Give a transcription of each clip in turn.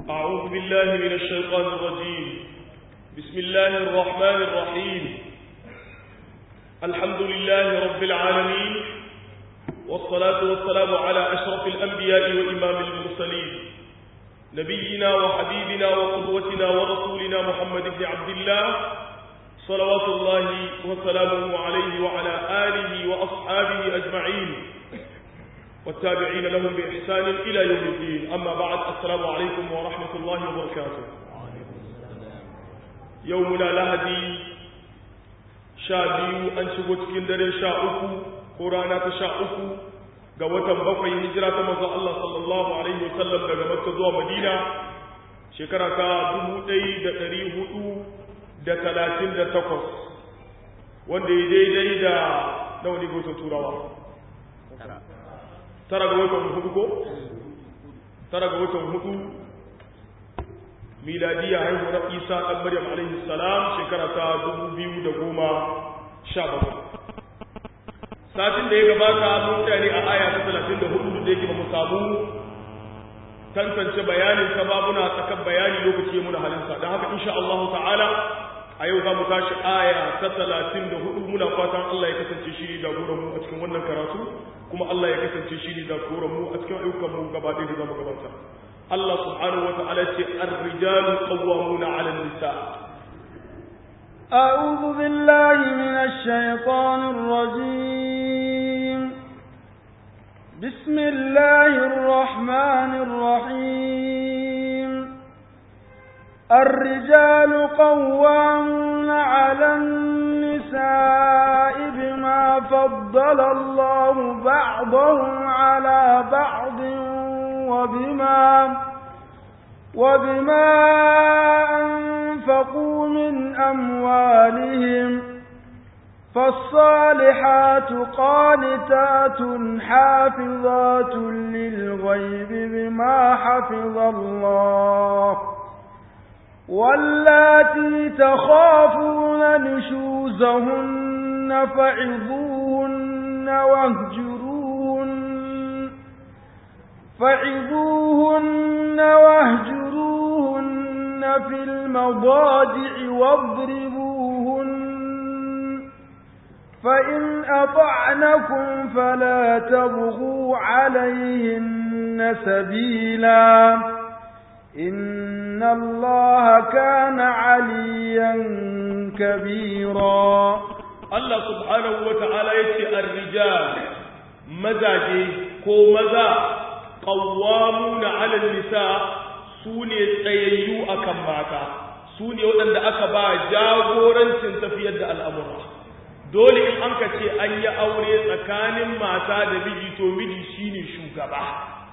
أعوذ بالله من الشيطان الرجيم بسم الله الرحمن الرحيم الحمد لله رب العالمين والصلاة والسلام على أشرف الأنبياء وإمام المرسلين نبينا وحبيبنا وقدوتنا ورسولنا محمد بن عبد الله صلوات الله وسلامه عليه وعلى آله وأصحابه أجمعين والتابعين لهم بإحسان إلى يوم الدين أما بعد السلام عليكم ورحمة الله وبركاته يومنا لهدي شابيو أن شبت كندر شاؤكو قرانا تشاؤكو قوة بقي هجرة مزا الله صلى الله عليه وسلم daga Makka zuwa Madina shekara ta 1438 wanda ya daidai da nawa ne gotun turawa tara ga watan hudu ko? tara ga watan hudu miladiya haihuwar isa ɗan maryam alaihi salam shekara ta dubu biyu da goma sha bakwai satin da ya gabata mun tsaya ne a aya ta talatin da hudu da yake ba mu samu tantance bayanin sababuna tsakan bayani lokaci muna halinsa don haka insha Allah ta'ala a yau za mu tashi aya ta talatin da hudu muna fatan Allah ya kasance shi ne jagoran mu a cikin wannan karatu kuma Allah ya kasance shi ne jagoran mu a cikin ayyukan mu gaba ɗaya da zamu gabata Allah subhanahu wa ta'ala ce ar-rijalu qawwamuna 'ala an-nisa أعوذ بالله من الشيطان الرجيم بسم الله الرحمن الرحيم الرجال قوامون على النساء بما فضل الله بعضهم على بعض وبما وبما أنفقوا من أموالهم فالصالحات قانتات حافظات للغيب بما حفظ الله واللاتي تخافون نشوزهن فعظوهن واهجروهن فعظوهن واهجروهن في المضاجع واضربوهن فإن أطعنكم فلا تبغوا عليهن سبيلاً إن الله كان عليا كبيرا الله سبحانه وتعالى يتي الرجال مزاجي كو مزا قوامون على النساء سوني تسييو أكم ماتا سوني ودن دا أكبا جاغورن تفيد الأمر dole in an ka ce an yi aure tsakanin mata da miji to miji shine shugaba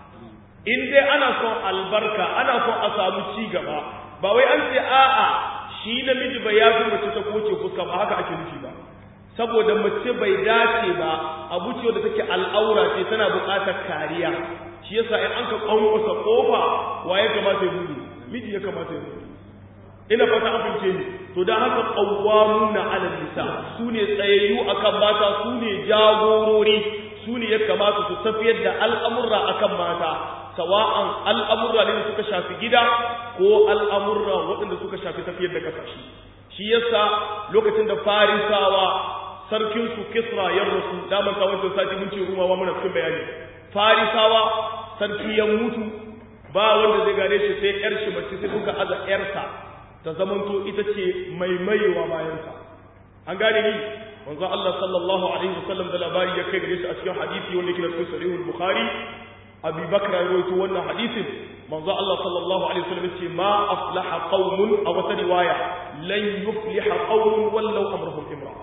in dai ana son albarka ana son a samu ci gaba ba wai an ce a'a shi namiji bai yafi mace ta koce fuska ba haka ake nufi ba saboda mace bai dace ba abu ce wadda take al'aura ce tana buƙatar kariya shi yasa in an ka kwankwasa kofa wa ya kamata ya buɗe miji ya kamata ya buɗe ina fata an fince ni to dan haka qawwamuna 'ala nisa sune tsayayyu akan mata sune jagorori sune ya kamata su tafiyar da al'amurra akan mata sawa'an al'amurra ne suka shafi gida ko al'amurra waɗanda suka shafi tafiyar da kasashe shi yasa lokacin da farisawa sarkinsu kisra ya rasu damar ta wancan sati mun ce rumawa muna cikin bayani farisawa sarki ya mutu ba wanda zai gane shi sai yar shi mace sai suka aza yarsa ta zamanto ita ce mai mayewa bayansa an gane ni manzo Allah sallallahu alaihi wasallam da labari ya kai gare shi a cikin hadisi wanda yake da cikin sahihul bukhari abi bakr ya rawaito wannan hadisin manzo Allah sallallahu alaihi wasallam yace ma aflaha qaumun aw wata riwaya lan yufliha qaumun wallau amruhum imra'a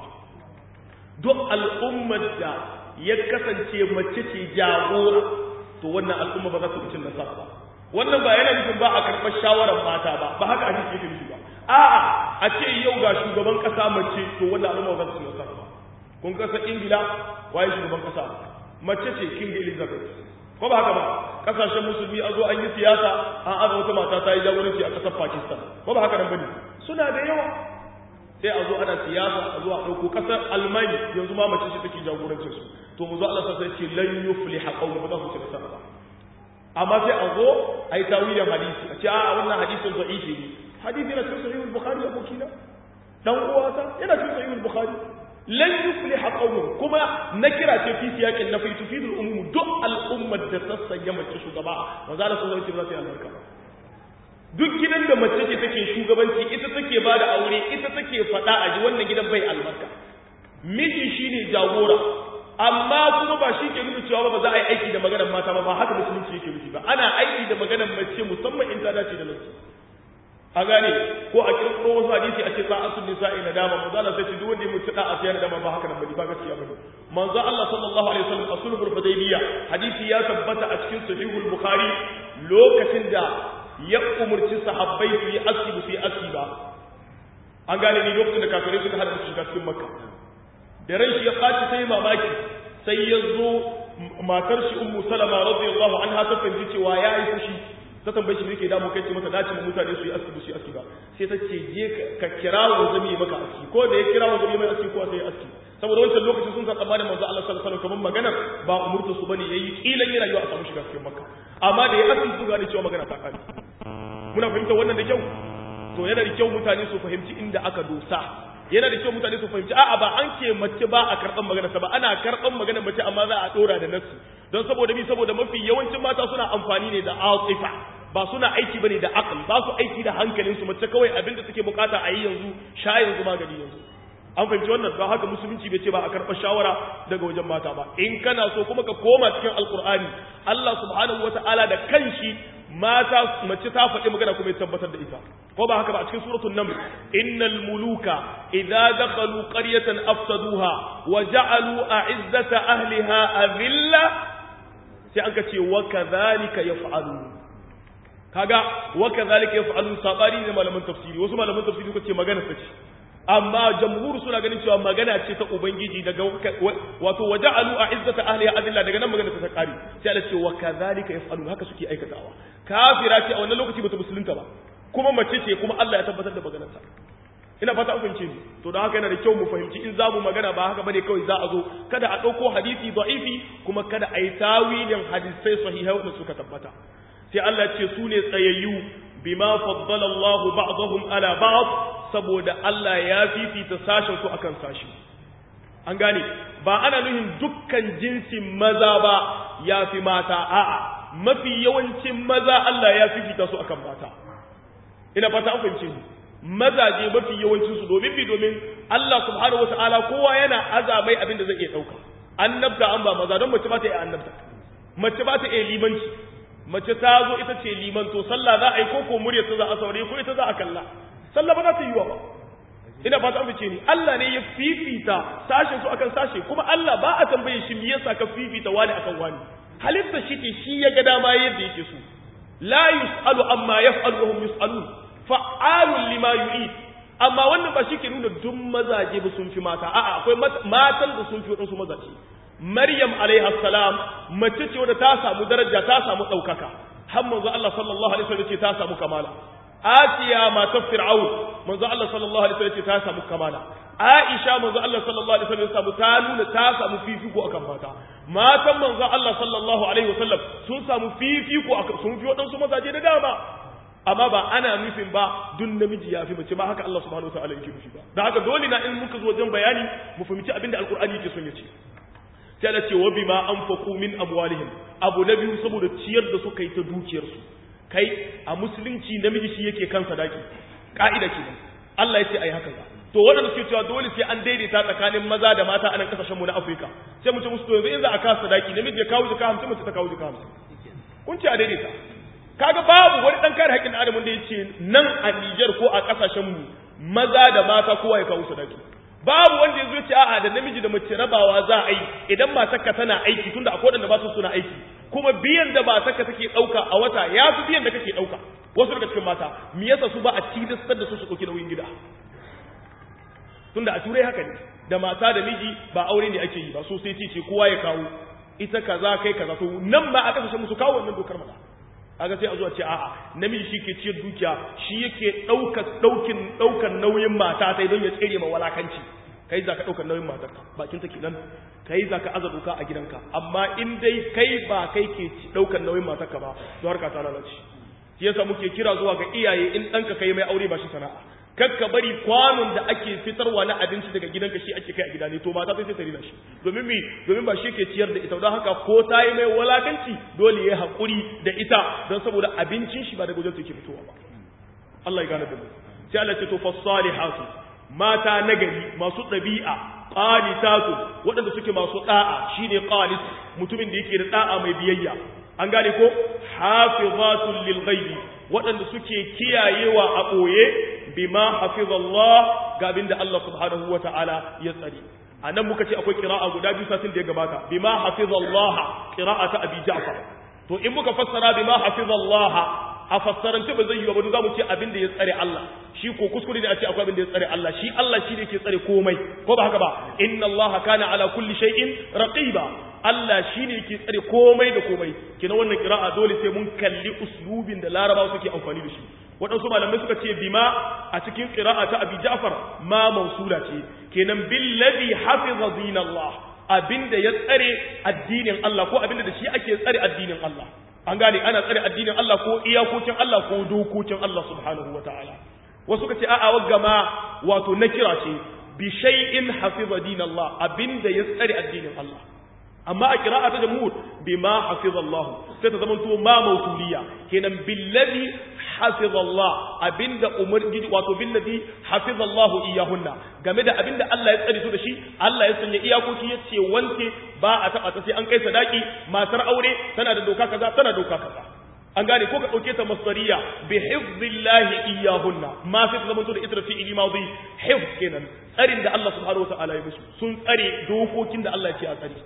duk al'ummar da ya kasance mace ce jagora to wannan al'umma ba za ta cin nasara ba wannan ba yana nufin ba a karɓar shawarar mata ba ba haka hadisi yake nufi ba a'a a ce yau ga shugaban kasa mace to wannan al'umma ba za ta cin nasara ba kun kasa ingila waye shugaban kasa mace ce king elizabeth ko ba haka ba kasashen musulmi a zo an yi siyasa an aza wata mata ta yi jagoranci a kasar pakistan ko ba haka nan bane suna da yawa sai a zo ana siyasa a zo a ɗauko ƙasar almani yanzu ma mace ce take jagorancin su to mu zo Allah sai ce lan yufliha qawmun ba za su ci nasara ba amma sai a zo a yi tawilin hadisi a ce a wannan hadisin da'ifi ne hadisi yana cikin sahihul bukhari da bukina dan uwata yana cikin sahihul bukhari lan yuflih qawmun kuma nakira ce fi siyaqin nafi tufidul umum duk al'ummar da ta sanya mace shugaba manzo Allah sallallahu alaihi wasallam ya albarka duk gidan da mace ce take shugabanci ita take ba da aure ita take faɗa a ji wannan gidan bai albarka miji shine jagora amma kuma ba shi ke nuna cewa ba za a yi aiki da maganar mata ba ba haka musulunci yake nufi ba ana aiki da maganar mace musamman in ta dace da nasu a gane ko a kirkiro wasu hadisi a ce sa'atul nisa'i na dama manzo Allah sai ce duk wanda ya mutu da a sayar da ba haka nan bane ba gaskiya bane manzo Allah sallallahu alaihi wasallam a sulhul hudaybiyya hadisi ya tabbata a cikin sahihul bukhari lokacin da ya umurci sahabbai su yi aski su yi aski ba an gane ni lokacin da kafirai suka hada su shiga cikin makka da ran shi ya ɓaci sai mamaki sai ya zo matar shi ummu salama radiyallahu anha ta fahimci cewa ya yi fushi ta tambaye shi me yake damu kai ce mata dace mu mutane su yi aski su yi aski ba sai ta ce je ka kira wa zami ya maka aski ko da ya kira wa zami mai aski ko sai ya aski saboda wancan lokacin sun san tsammanin manzo Allah sallallahu alaihi wasallam kamar magana ba umurta su bane yayi kilan yana yiwa a samu shiga cikin makka amma da ya aski su gane cewa magana ta kare muna fahimta wannan da kyau to yana da kyau mutane su fahimci inda aka dosa yana da kyau mutane su fahimci a'a ba an ke mace ba a karɓan magana ta ba ana karɓan magana mace amma za a ɗora da nasu don saboda bi saboda mafi yawancin mata suna amfani ne da atifa ba suna aiki bane da aql ba su aiki da hankalin su mace kawai abinda suke bukata a yi yanzu sha yanzu magani yanzu an fahimci wannan don haka musulunci bai ce ba a karɓa shawara daga wajen mata ba in kana so kuma ka koma cikin alkur'ani Allah subhanahu wataala da kanshi mata mace ta faɗi magana kuma ya tabbatar da ita ko ba haka ba a cikin suratul naml innal muluka idza dakhalu qaryatan afsaduha wa ja'alu a'izzata ahliha adilla sai an ce wa kadhalika yaf'alu kaga wa kadhalika yaf'alu sabari ne malaman tafsiri wasu malaman tafsiri suka ce magana ta ce amma jamhur suna ganin cewa magana ce ta ubangiji daga wato waja'alu a'izzata ahliha adilla daga nan magana ta kare sai Allah ce wa kadhalika yaf'alu haka suke aikatawa kafira ce a wannan lokaci bata musulunta ba kuma mace ce kuma Allah ya tabbatar da maganarta ina fata an fahimce ni to don haka yana da kyau mu fahimci in za mu magana ba haka bane kawai za a zo kada a ɗauko hadisi da'ifi kuma kada a yi tawilin hadisai sahihai wanda suka tabbata sai Allah ce su ne tsayayyu bima faddala Allah ba'dahum ala ba'd saboda Allah ya fifita sashen su akan sashi an gane ba ana nuhin dukkan jinsin maza ba ya fi mata a'a mafi yawancin maza Allah ya fifita su akan mata ina fata an fahimce ni mazaje mafi yawancin su domin bi domin Allah subhanahu wataala kowa yana azamai abin da zai iya dauka annabta an ba maza don mace ba ta iya annabta mace ba ta iya limanci mace ta zo ita ce liman to sallah za a yi ko ko murya ta za a saurare ko ita za a kalla sallah ba za ta yi wa ba ina fata an fice ni Allah ne ya fifita sashen su akan sashe kuma Allah ba a tambaye shi me yasa ka fifita wani akan wani halitta shi ke shi ya ga dama yadda yake so la yus'alu amma yaf'alu wa hum yus'alun fa'alun lima yu'id amma wannan ba shi ke nuna duk mazaje ba sun fi mata a'a akwai matan da sun fi waɗansu mazaje maryam alaiha salam mace ce wadda ta samu daraja ta samu ɗaukaka har manzo Allah sallallahu alaihi wasallam ce ta samu kamala asiya matar fir'aun manzo Allah sallallahu alaihi wasallam ce ta samu kamala aisha manzo Allah sallallahu alaihi wasallam samu ta nuna ta samu fifiko akan mata matan manzo Allah sallallahu alaihi wasallam sun samu fifiko akan sun fi waɗansu mazaje da dama amma ba ana nufin ba dun namiji ya fi mace ba haka Allah subhanahu wataala yake nufi ba da haka dole na in muka zo wajen bayani mu fahimci abin da alqur'ani yake son ya ce sai Allah ce wa bima anfaqu min amwalihim abu na biyu saboda ciyar da suka yi ta dukiyarsu kai a musulunci namiji shi yake kan sadaki ka'ida kenan Allah ya ce ai haka to waɗanda suke cewa dole sai an daidaita tsakanin maza da mata a nan kasashen mu na Afirka sai mu ce musu to yanzu in za a kawo sadaki namiji ya kawo jika 50 mace ta kawo jika 50 kun ce a daidaita kaga babu wani dan kare haƙƙin adamu da yace nan a Niger ko a kasashen mu maza da mata kowa ya kawo sadaki babu wanda yazo yace a'a da namiji da mace rabawa za a yi idan matarka tana aiki tunda akwai wanda ba su suna aiki kuma biyan da matarka take dauka a wata ya fi biyan da kake dauka wasu daga cikin mata me yasa su ba a cidistar da su su dauki nauyin gida tunda a turai haka ne da mata da miji ba aure ne ake yi ba so sai ce kowa ya kawo ita kaza kai kaza to nan ba a kasashen musu kawo wannan dokar mata aga sai a zuwa ce a'a namiji shi ke ciyar dukiya shi yake ɗaukar ɗaukin ɗaukar nauyin mata sai don ya tsere ma walakanci kai za ka ɗaukar nauyin matarka bakin ta kenan kai za ka aza doka a gidanka amma in dai kai ba kai ke ɗaukar nauyin matarka ba to harka ta lalace shi yasa muke kira zuwa ga iyaye in ɗanka kai mai aure ba shi sana'a kakka bari kwanon da ake fitarwa na abinci daga gidanka shi ake kai a gida ne to mata sai ta rina shi domin mi domin ba shi ke ciyar da ita don haka ko ta yi mai walakanci dole ya haƙuri da ita don saboda abincin shi ba daga wajen take fitowa ba Allah ya gane da mu sai Allah ce to fasalihatu mata nagari masu ɗabi'a qanitatu waɗanda suke masu da'a shine qanis mutumin da yake da da'a mai biyayya an gane ko hafizatul lil ghaibi waɗanda suke kiyayewa a ɓoye bima hafizallah ga abinda Allah subhanahu wa ta'ala ya tsare a nan muka ce akwai kira'a guda biyu satin da ya gabata bima hafizallah kira'a ta abi ja'far to in muka fassara bima hafizallah a fassarance ba zai yi ba za mu ce abin da ya tsare Allah shi ko kuskure ne a ce akwai abin da ya tsare Allah shi Allah shi ne ke tsare komai ko ba haka ba inna Allah kana ala kulli shay'in raqiba Allah shi ne ke tsare komai da komai kina wannan kira'a dole sai mun kalli uslubin da larabawa suke amfani da shi waɗansu malamai suka ce bima a cikin ƙira'a ta abi ja'far ma mausula ce kenan billazi hafiza dinallah abinda ya tsare addinin Allah ko abinda da shi ake tsare addinin Allah an gane ana tsare addinin Allah ko iyakokin Allah ko dokokin Allah subhanahu wataala wasu suka ce a'a wagga ma wato nakira ce bi shay'in hafiza dinallah abinda ya tsare addinin Allah amma a kira'a ta jamhur bima hafizallahu sai ta zamanto ma mausuliya kenan billazi hafizallah abinda umar gidi wato billazi hafizallahu iyahunna game da abinda Allah ya tsare su da shi Allah ya sanya iyakoki ya ce wanke ba a taba ta sai an kai sadaki matar aure tana da doka kaza tana doka kaza an gane ko ka dauke ta masdariya bi hifzillahi iyahunna ma sai ta zamanto da ita fi'ili madi hifz kenan tsarin da Allah subhanahu wa ta'ala ya musu sun tsare dokokin da Allah ya ce a tsare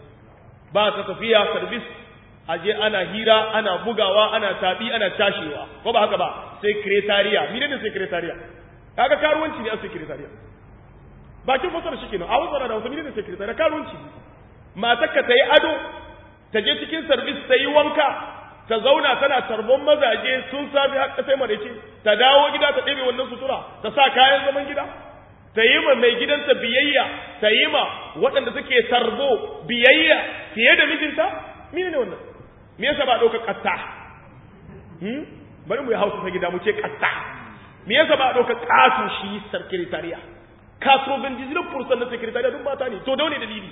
ba ta tafiya service aje ana hira ana bugawa ana tabi ana tashewa ko ba haka ba secretariat mine ne secretariat kaga karuwanci ne a secretariat bakin fasara shi kenan a wasara da wasu mine ne secretariat karuwanci matarka ta yi ado ta je cikin service ta yi wanka ta zauna tana tarbon mazaje sun safi har sai marece ta dawo gida ta ɗebe wannan sutura ta sa kayan zaman gida ta yi ma mai gidansa biyayya ta yi ma waɗanda suke tarbo biyayya fiye da mijinta mine ne wannan me yasa ba ɗauka ƙatta hmm? bari mu yi hausa ta gida mu ce ƙatta me yasa ba ɗauka ƙato shi sekretariya kaso bin dizirin fursan na sekretariya duk mata ne to da wani dalili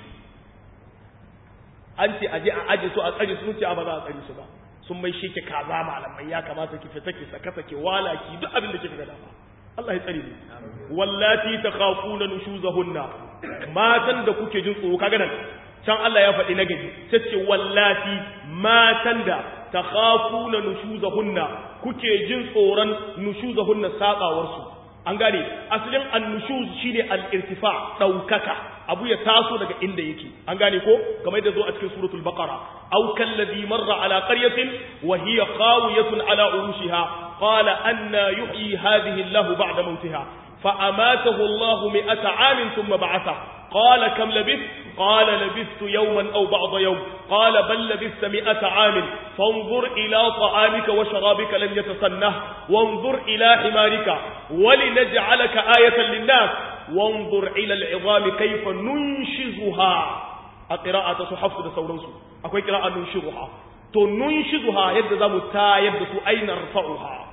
an ce aje a aje su a tsare su ce a ba za a tsare su ba sun mai shi ke kaza malamai ya kamata ki fita ki saka sake wala ki duk abin da kika ga dama Allah ya tsare ni wallati takhafuna nushuzahunna matan da kuke jin tsoro kaga nan can Allah ya faɗi nagari sai ce wallati matan da takhafuna nushuzahunna kuke jin tsoron nushuzahunna sabawar su an gane asalin annushuz shine al-irtifa daukaka abu ya taso daga inda yake an gane ko kamar da zo a cikin suratul baqara aw kalladhi marra ala qaryatin wa hiya khawiyatun ala urushiha qala anna yuhyi hadhihi Allah ba'da mawtiha fa amatahu Allah mi'ata 'amin thumma ba'atha قال كم لبثت قال لبثت يوما أو بعض يوم قال بل لبثت مئة عام فانظر إلى طعامك وشرابك لم يتسنه وانظر إلى حمارك ولنجعلك آية للناس وانظر إلى العظام كيف ننشزها القراءة صحف da sauransu akwai qira'a nunshizuha to nunshizuha yadda zamu ta yadda su aina rfa'uha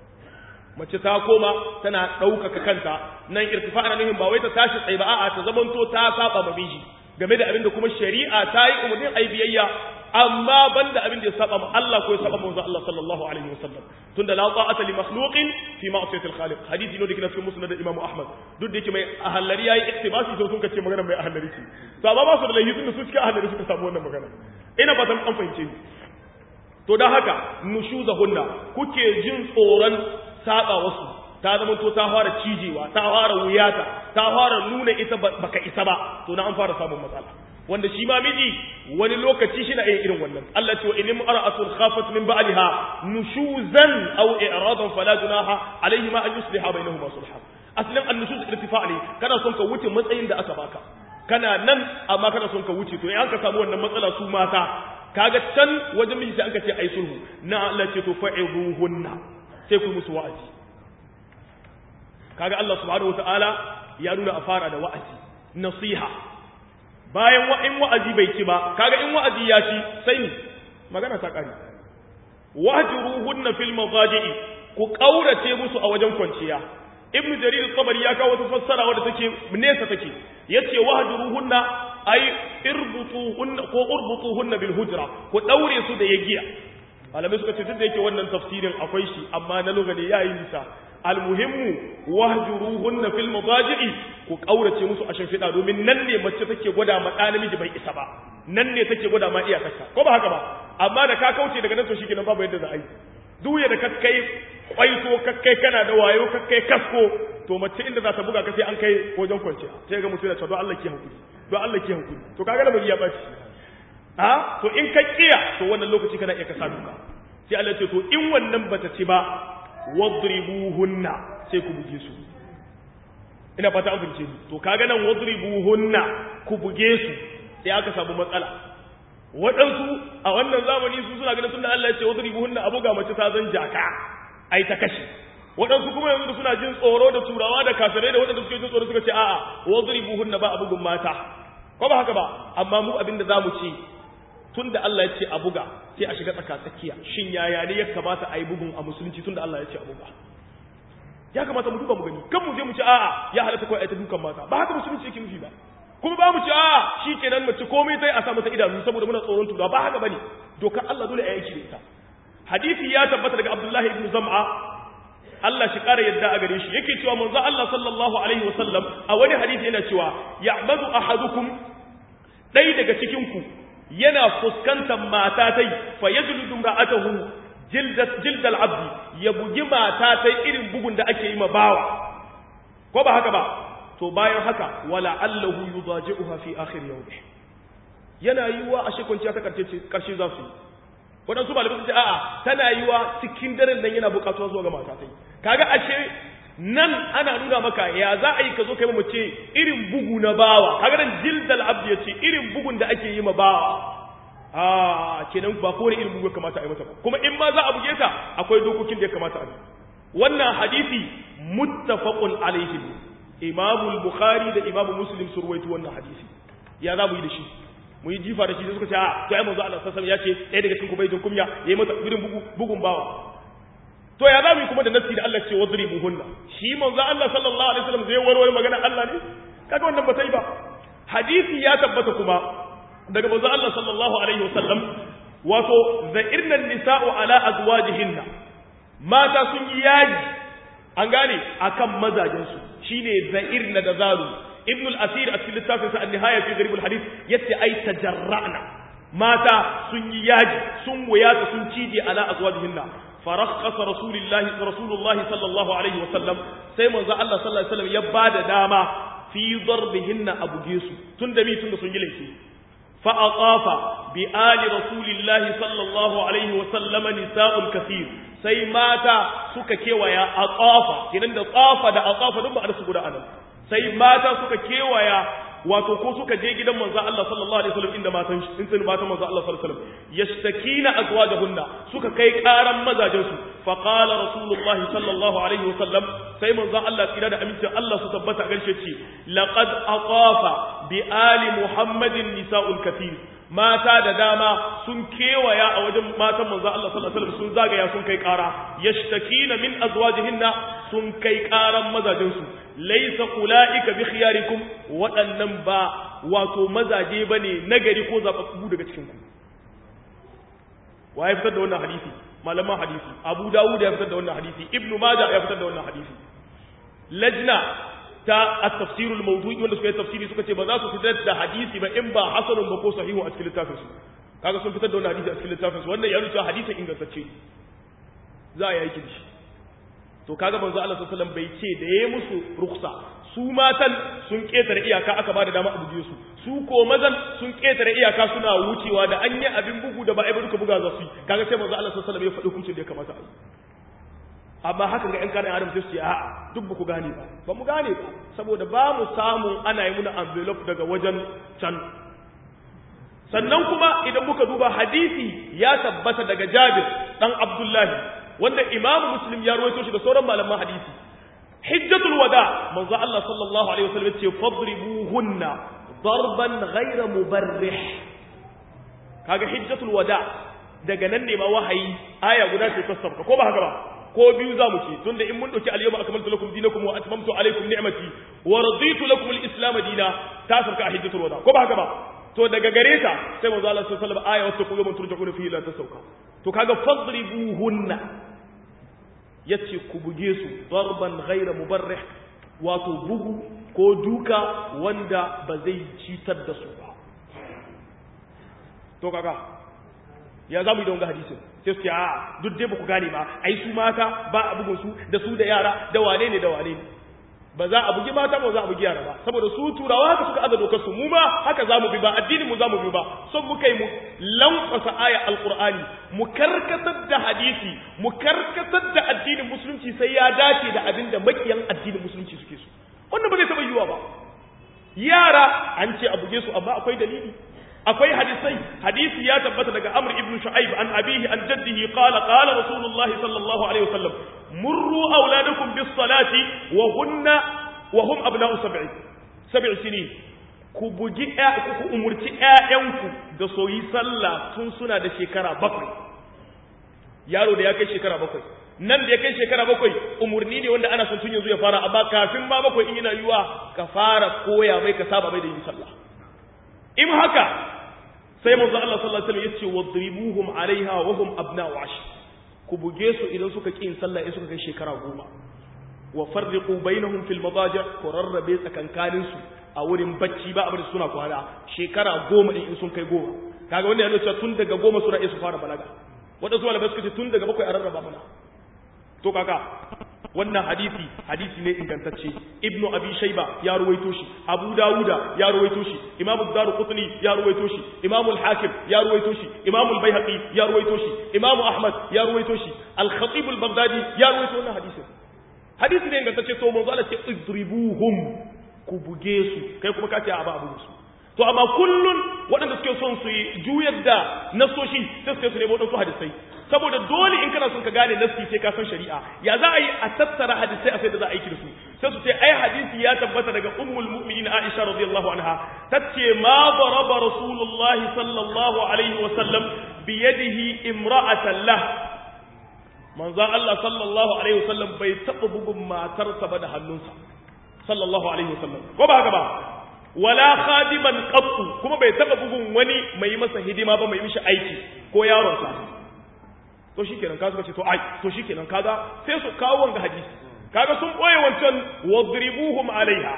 mace ta koma tana ɗaukaka kanta nan irtifa ana nufin ba wai ta tashi tsaye ba a'a ta zamanto ta saba ma miji game da abin da kuma shari'a ta yi umarnin ai biyayya amma banda abin da ya saba ma Allah ko ya saba manzo Allah sallallahu alaihi wasallam tunda la ta'ata li makhluqin fi ma'siyati al-khaliq hadisi ne da kina cikin musnad Imam Ahmad duk da yake mai ahallari yayi iktibasi to sun kace magana mai ahallari ce to amma ba su da laifi tunda su cikin ahallari suka samu wannan magana ina ba an fahimce ni to dan haka nushuzahunna kuke jin tsoron saba wasu ta zama to ta fara cijewa ta fara wuyata ta fara nuna ita baka isa ba to na an fara samun matsala wanda shi ma miji wani lokaci shi na yin irin wannan Allah ce wa in imra'atun khafat min ba'liha nushuzan aw i'radan fala junaha alayhi ma an yusliha bainahuma sulha aslin an-nushuz irtifa ne kana son ka wuce matsayin da aka baka kana nan amma kana son ka wuce to in an ka samu wannan matsala su mata kaga can wajen miji sai an ka ce ai sulhu na Allah ce to fa'izuhunna sai ku musu wa'azi kaga Allah subhanahu wataala ya nuna a fara da wa'azi nasiha bayan wa in wa'azi bai ci ba kaga in wa'azi ya ci sai ni magana ta kare wahjuruhunna fil madaji'i ku kaurace musu a wajen kwanciya ibnu jarir tabari ya kawo wata fassara wadda take nesa take yace wahjuruhunna ay irbutuhunna ko urbutuhunna bil hujra ku daure su da yagiya malamai suka ce duk da yake wannan tafsirin akwai shi amma na lugane yayi nisa almuhimmu wahjuruhunna fil madaji'i ku kaurace musu a shimfiɗa domin nan ne mace take gwada ma ɗa namiji bai isa ba nan ne take gwada ma iyakarta ko ba haka ba amma da ka kauce daga nan to shikenan babu yadda za a yi duya da kakkai kwaito kakkai kana da wayo kakkai kasko to mace inda za ta buga ka sai an kai wajen kwanciya sai ga mutum ya ce don Allah ki hankuli don Allah ki hankuli to kaga da bai ya baci ha to in ka kiya to wannan lokaci kana iya ka sa duka sai Allah ce to in wannan bata ci ba wadribuhunna sai ku buge su ina fata an fahimce ni to kaga nan wadribuhunna ku buge su sai aka samu matsala waɗansu a wannan zamani su suna ganin tunda Allah ya ce wadribuhunna abu ga mace ta zan jaka ai ta kashe waɗansu kuma yanzu suna jin tsoro da turawa da kafirai da waɗanda suke jin tsoro suka ce a'a wadribuhunna ba abugun mata ko ba haka ba amma mu abinda zamu ce tunda Allah ya ce a buga sai a shiga tsaka tsakiya shin yaya ne ya kamata a yi bugun a musulunci tunda Allah ya ce a buga ya kamata mu duba mu gani kan mu je mu ce a'a ya halatta kawai a ta dukan mata ba haka musulunci yake nufi ba kuma ba mu ce a'a shikenan mace komai sai a sa mata idanu saboda muna tsoron tura ba haka bane dokar Allah dole a yanki da ita hadisi ya tabbata daga Abdullah ibn Zam'a Allah shi kara yadda a gare shi yake cewa manzo Allah sallallahu alaihi wasallam a wani hadisi yana cewa ya'madu ahadukum dai daga cikin ku yana fuskantar mata tai fa yajludu ra'atahu jildat jildal abdi ya bugi mata tai irin bugun da ake yi ma bawa ko ba haka ba to bayan haka wala allahu yudaji'uha fi akhir yawmi yana yiwa a shekwanciya ta karshe karshe za su yi waɗansu malamai sun ce a'a tana yiwa cikin daren nan yana buƙatuwa zuwa ga mata tai kaga ashe nan ana nuna maka ya za a yi ka zo kai mace irin bugu na bawa kaga nan jildal abdi yace irin bugun da ake yi ma bawa a kenan ba kowane irin bugu kamata a yi mata ba kuma in ma za a buge ta akwai dokokin da ya kamata a yi wannan hadisi muttafaqun alaihi imamu bukhari da imamu muslim sun ruwaito wannan hadisi ya za mu yi da shi mu yi jifa da shi sai suka ce a to ai manzo Allah sallallahu alaihi wasallam ya ce ɗaya daga cikin ku bai jin kunya yayi mata irin bugu bugun bawa to ya za mu yi kuma da nassi da Allah ce wadribuhunna shi manzo Allah sallallahu alaihi wasallam zai warware magana Allah ne kaga wannan ba sai ba hadisi ya tabbata kuma daga manzo Allah sallallahu alaihi wasallam wato za'irna nisa'u ala azwajihinna mata sun yi yaji an gane akan mazajen su shine za'irna da zaru ibn al-asir a cikin littafin sa an-nihaya fi gharib al-hadith yace ai tajarra'na mata sun yi yaji sun wuyata sun cije ala azwajihinna farakhasa rasulullahi rasulullahi sallallahu alaihi wasallam sai manzo Allah sallallahu alaihi wasallam ya bada dama fi darbihinna abuge su tunda mi tunda sun yi laifi fa aqafa bi ali rasulillahi sallallahu alaihi wasallam nisa'ul kathir sai mata suka kewaya aqafa kinan da qafa da aqafa duk ba da su guda anan sai mata suka kewaya wato ko suka je gidan manzo Allah sallallahu alaihi wasallam inda matan in sun matan manzo Allah sallallahu alaihi wasallam yashtakina azwajahunna suka kai karan mazajin su fa qala rasulullahi sallallahu alaihi wasallam sai manzo Allah tsira da amincin Allah su tabbata garshe ce laqad aqafa bi ali muhammadin nisa'ul kathir mata da dama sun kewaya a wajen matan manzo Allah sallallahu alaihi wasallam sun zagaya sun kai kara yashtakina min azwajihinna sun kai karan mazajin su laysa ulaika bi khiyarikum waɗannan ba wato mazaje bane nagari ko zababbu daga cikin ku wa ya fitar da wannan hadisi malaman hadisi Abu Dawud ya fitar da wannan hadisi Ibn Majah ya fitar da wannan hadisi lajna ta at-tafsir al-mawdu'i wanda suka yi tafsiri suka ce ba za su fitar da hadisi ba in ba hasanun ba ko sahihu a cikin littafin su kaga sun fitar da wannan hadisi a cikin littafin su wannan ya nuna hadisin ingantacce za a yi aiki da shi to kaga manzo Allah sallallahu alaihi wasallam bai ce da yayi musu ruksa su matan sun ketare iyaka aka bada dama a buje su su ko mazan sun ketare iyaka suna wucewa da an yi abin bugu da ba ai ba duka buga za su yi kaga sai manzo Allah sallallahu alaihi wasallam ya faɗi hukuncin da ya kamata a yi amma hakan ga ƴan karin adam sai su ce a'a duk ba ku gane ba ba mu gane ba saboda ba mu samun ana yi muna envelope daga wajen can sannan kuma idan muka duba hadisi ya tabbata daga Jabir dan Abdullahi wanda Imam Muslim ya rawaito shi da sauran malaman hadisi hijjatul wada manzo Allah sallallahu alaihi wasallam ce fadribuhunna darban ghayra mubarrih kaga hijjatul wada daga nan ne ma wahayi aya guda ce ta sabka ko ba haka ba ko biyu za mu ci tunda in mun dauki al-yawma akmaltu lakum dinakum wa atmamtu alaykum ni'mati wa raditu lakum al-islam dina ta sabka a hijjatul wada ko ba haka ba to daga gare ta sai manzo Allah sallallahu alaihi wasallam aya wata kuma turja'una fihi la tasauka to kaga fadribuhunna yace ku buge su darban ghayra mubarrih wato bugu ko duka wanda ba zai citar da su ba to kaga ya zamu yi da wanga hadisin sai su ce a duk dai ba ku gane ba ai su mata ba a bugun su da su da yara da wane ne da wane ne ba za a bugi mata ba za a bugi yara ba saboda su turawa haka suka aza dokar su mu ma haka za mu bi ba addinin mu za mu bi ba son mu kai mu lankwasa aya alqur'ani mu karkatar da hadisi mu karkatar da addinin musulunci sai ya dace da abin da makiyan addinin musulunci suke so wannan ba zai taba yiwuwa ba yara an ce a buge su amma akwai dalili akwai hadisai hadisi ya tabbata daga amr ibn shu'aib an abihi an jaddihi qala qala rasulullahi sallallahu alaihi wasallam murru auladakum bis salati wa hunna wa hum abna'u sab'i sab'i sinin ku bugi ku umurci ƴaƴanku da soyi sallah tun suna da shekara bakwai yaro da ya kai shekara bakwai nan da ya kai shekara bakwai umurni ne wanda ana son tun yanzu ya fara amma kafin ma bakwai in yana yiwa ka fara koya mai ka saba mai da yin sallah in haka sai manzo Allah sallallahu alaihi wasallam yace wadribuhum alaiha wa hum abna'u ash ku buge su idan suka ki yin sallah in suka kai shekara goma wa farriqu bainahum fil madaji' ku rarrabe tsakankanin su a wurin bacci ba abin suna kwana shekara goma in sun kai goma kaga wannan yana cewa tun daga goma suna iya su fara balaga wadansu malamai suka ce tun daga bakwai a rarraba mana to kaka wannan hadisi hadisi ne ingantacce ibnu abi shayba ya ruwaito shi abu dawuda ya ruwaito shi imamu daruqutni ya ruwaito shi imamu al-hakim ya ruwaito shi imamu al-baihaqi ya ruwaito shi imamu ahmad ya ruwaito shi al-khatib al-baghdadi ya ruwaito wannan hadisin hadisi ne ingantacce to manzo Allah ce idribuhum ku buge su kai kuma ka ce a ba abu su to amma kullun waɗanda suke son su yi juyar da nasoshi sai su su nemo waɗansu hadisai saboda dole in kana son ka gane nasi sai ka san shari'a ya za a yi a tattara hadisai a sai da za a aiki da su sai su ce ai hadisi ya tabbata daga ummul mu'minin Aisha radiyallahu anha tace ma daraba rasulullahi sallallahu alaihi wa sallam bi yadihi imra'atan lah manzo Allah sallallahu alaihi wa sallam bai taba bugun matarsa ba da hannunsa sallallahu alaihi wa sallam ko ba haka ba wala khadiman qattu kuma bai taba bugun wani mai masa hidima ba mai mishi aiki ko yaronsa to shikenan kaga ce to ai to shikenan kaga sai su kawo wanga hadisi kaga sun boye wancan wadribuhum alaiha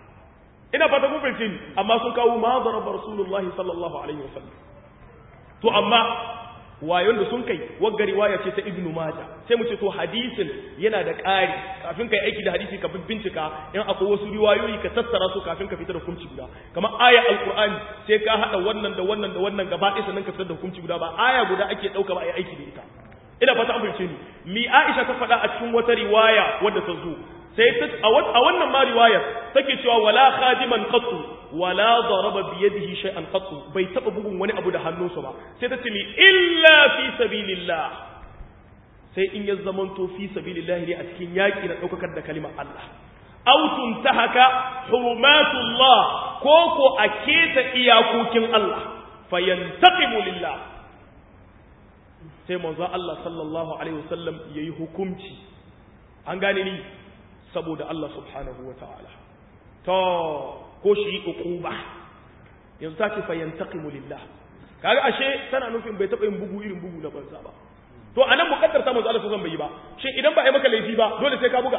ina fata kun fahimci ni amma sun kawo ma daraba rasulullahi sallallahu alaihi wasallam to amma wayon da sun kai wagga riwaya ce ta ibnu majah sai mu ce to hadisin yana da ƙari kafin kai aiki da hadisi ka bincika in akwai wasu riwayoyi ka tattara su kafin ka fitar da hukunci guda kamar aya alqur'ani sai ka hada wannan da wannan da wannan gaba ɗaya sannan ka fitar da hukunci guda ba aya guda ake dauka ba ai aiki da ita ina fata an fahimce ni mi Aisha ta faɗa a cikin wata riwaya wadda ta zo sai ta a wannan ma riwayar take cewa wala khadiman qattu wala daraba bi yadihi shay'an qattu bai taba bugun wani abu da hannunsa ba sai ta ce mi illa fi sabilillah sai in ya zamanto fi sabilillah ne a cikin yaki na daukakar da kalimar Allah aw tuntahaka hurumatullah ko ko a keta iyakokin Allah fayantaqimu lillah sai manzo Allah sallallahu alaihi wasallam yayi hukunci an gane ni saboda Allah subhanahu wataala to ko shi uquba yanzu take fa yantaqimu lillah kaga ashe tana nufin bai taba yin bugu irin bugu na banza ba to anan mukaddar ta manzo Allah sallallahu alaihi bai yi ba shin idan ba ai maka laifi ba dole sai ka buga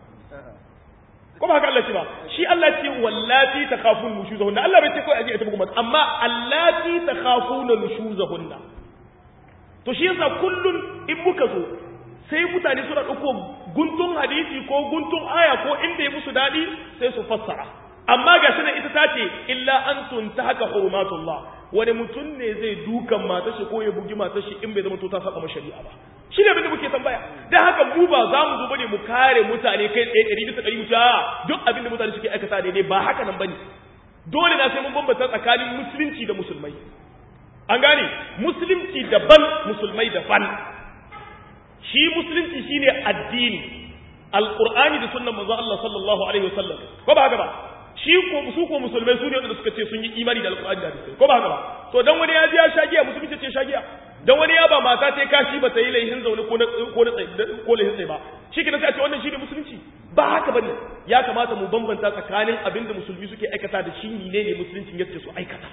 ko ba haka Allah ce ba shi Allah ce wallati takhafun nushuzahunna Allah bai ce kai aje ta bugu mata amma allati takhafuna nushuzahunna to shi yasa kullun in muka zo sai mutane suna ɗauko guntun hadisi ko guntun aya ko inda ya musu daɗi sai su fassara amma ga shi ita ta ce illa an tunta haka hurumatullah wani mutum ne zai dukan matar shi ko ya bugi matar shi in bai zama to ta saba ma shari'a ba shi ne abin da muke tambaya dan haka mu ba za mu zo bane mu kare mutane kai tsaye ɗari bisa ɗari wuce duk abin da mutane suke aikata daidai ba haka nan bane dole na sai mun bambanta tsakanin musulunci da musulmai an gane musulunci daban musulmai daban shi musulunci shine addini alqur'ani da sunnan manzo Allah sallallahu alaihi wasallam ko ba haka ba shi ko su ko musulmai su ne wanda suka ce sun yi imani da alqur'ani da hadisi ko ba haka ba to dan wani ya ji ya shagiya musulmi ce shagiya dan wani ya ba mata ta kashi ba ta yi laihin zaune ko na ko na ko laihin tsaye ba shi kina sai a ce wannan shine musulunci ba haka bane ya kamata mu bambanta tsakanin abin da musulmi suke aikata da shi ne ne musulunci yake su aikata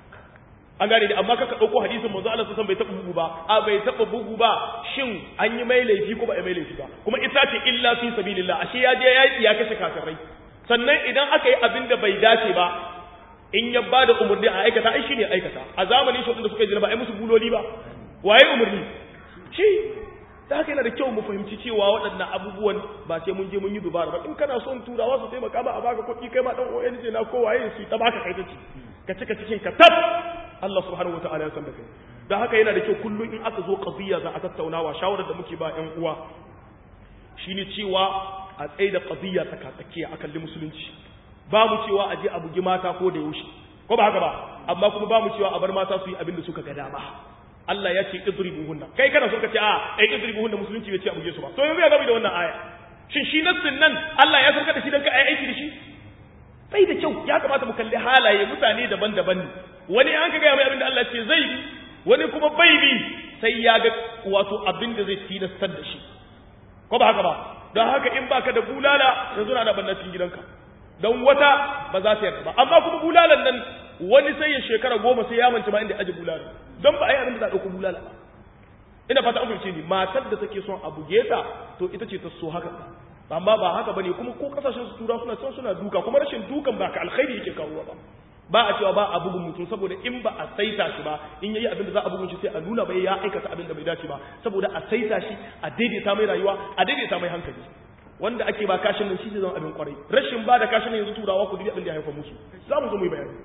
an gane da amma kaka dauko hadisin manzo Allah sallallahu bai taba bugu ba a bai taba bugu ba shin an yi mai laifi ko ba a mai laifi ba kuma ita ce illa fi sabilillah ashe ya je ya ya kashe kafirai sannan idan aka yi abin da bai dace ba in ya ba da umarni a aikata ai shine aikata a zamanin shi da suka yi ba ai musu buloli ba waye umarni shi da haka yana da kyau mu fahimci cewa waɗannan abubuwan ba sai mun je mun yi dubara ba in kana son turawa su taimaka ba a baka kuɗi kai ma dan ONG na ko waye su ta baka kai ta ci ka cika cikin ka tab Allah subhanahu wataala ya san da kai da haka yana da kyau kullum in aka zo qadiyya za a tattaunawa shawarar da muke ba ƴan uwa shine cewa a tsaye da qadiyya tsakatsakiya a kalli musulunci ba mu cewa a je a bugi mata ko da yaushe ko ba haka ba amma kuma ba mu cewa a bar mata su yi abin da suka ga dama Allah ya ce idribuhunna kai kana so ka ce a ai idribuhunna musulunci bai ce a buge su ba to yanzu ya gabi da wannan aya shin shi nassin nan Allah ya sauka da shi dan ka ai aiki da shi bai da kyau ya kamata mu kalli halaye mutane daban-daban ne wani an ka ga mai abin da Allah ce zai bi wani kuma bai bi sai ya ga wato abin da zai tilastar da shi ko ba haka ba don haka in baka da bulala yanzu na da banna cikin gidanka don wata ba za ta yarda ba amma kuma bulalan nan wani sai ya shekara goma sai ya manta ma inda aje bulala don ba a yi abin da za a ɗauko bulala ba ina fata an fahimce ni matar da take son a buge ta to ita ce ta so haka amma ba haka bane kuma ko kasashen su tura suna son suna duka kuma rashin dukan ba ka alkhairi yake kawo ba ba a cewa ba a bugun mutum saboda in ba a saita shi ba in yayi abin da za a bugun shi sai a nuna bai ya aikata abin da bai dace ba saboda a saita shi a daidaita mai rayuwa a daidaita mai hankali wanda ake ba kashin nan shi zai zama abin kwarai rashin ba da kashin nan yanzu turawa ku dubi abin da ya haifa musu za mu zo mu yi bayani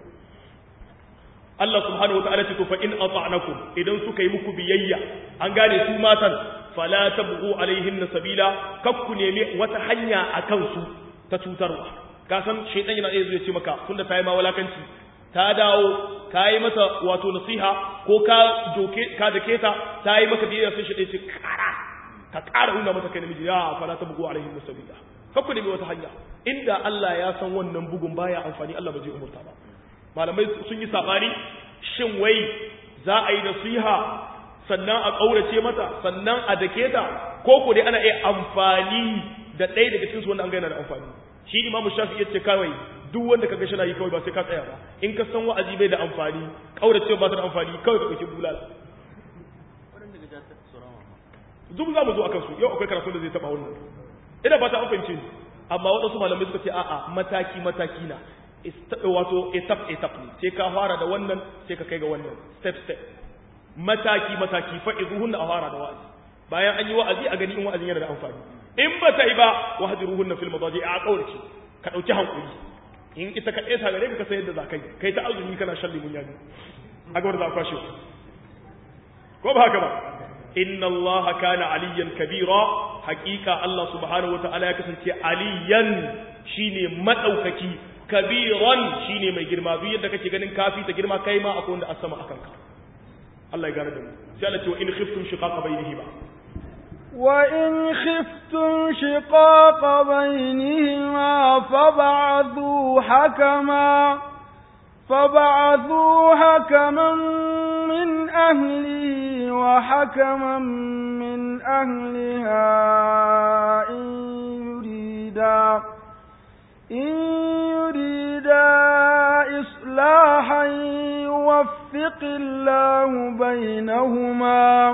Allah subhanahu wataala ce to fa in ata'nakum idan suka yi muku biyayya an gane su matan fala tabghu alaihin sabila kakku nemi wata hanya akan su ta cutarwa ka san shaytan yana iya zuwa ce maka tunda ta yi ma walakanci ta dawo ka yi mata wato nasiha ko ka doke ka dake ta ta yi maka biyayya sai shi ce kara ka kara nuna mata kai namiji ya fala tabghu alaihin sabila kakku nemi wata hanya inda Allah ya san wannan bugun baya amfani Allah ba zai umurta ba malamai sun yi sabani shin wai za a yi nasiha sannan a ƙaurace mata sannan a dake ta ko ko dai ana iya amfani da ɗaya daga cikin su wanda an gaina da amfani shi imamu shafi ya ce kawai duk wanda ka ga shi na yi kawai ba sai ka tsaya ba in ka san wa'azi bai da amfani ƙaurace ba ta da amfani kawai ka ɗauki bulala duk za mu zo akan su yau akwai karatu da zai taɓa wannan ina ba ta an fahimce ni amma waɗansu malamai suka ce a'a mataki mataki na wato etap etap ne sai ka fara da wannan sai ka kai ga wannan step step mataki mataki fa izuhunna a fara da wa'azi bayan an yi wa'azi a gani in wa'azin yana da amfani in ba ta yi ba wahdiruhunna fil madaji a kaurace ka dauki hankuri in ita ka ɗeta gare ka ka san yadda za ka yi kai ta azumi kana shan limun yaji a gaba da za kwashe ko ba haka ba inna allaha kana aliyan kabira haqiqa allah subhanahu wataala ya kasance aliyan shine madaukaki kabiran shine mai girma duk yadda kake ganin kafi ta girma kai ma akwai wanda asama akan ka Allah ya gane da mu sai Allah ce wa in khiftum shiqaqa bainihima wa in khiftum shiqaqa bainihima fab'athu hakama فبعثوا حكما من أهله وحكما من أهلها إن يريدا إن يريدا إصلاحا يوفق الله بينهما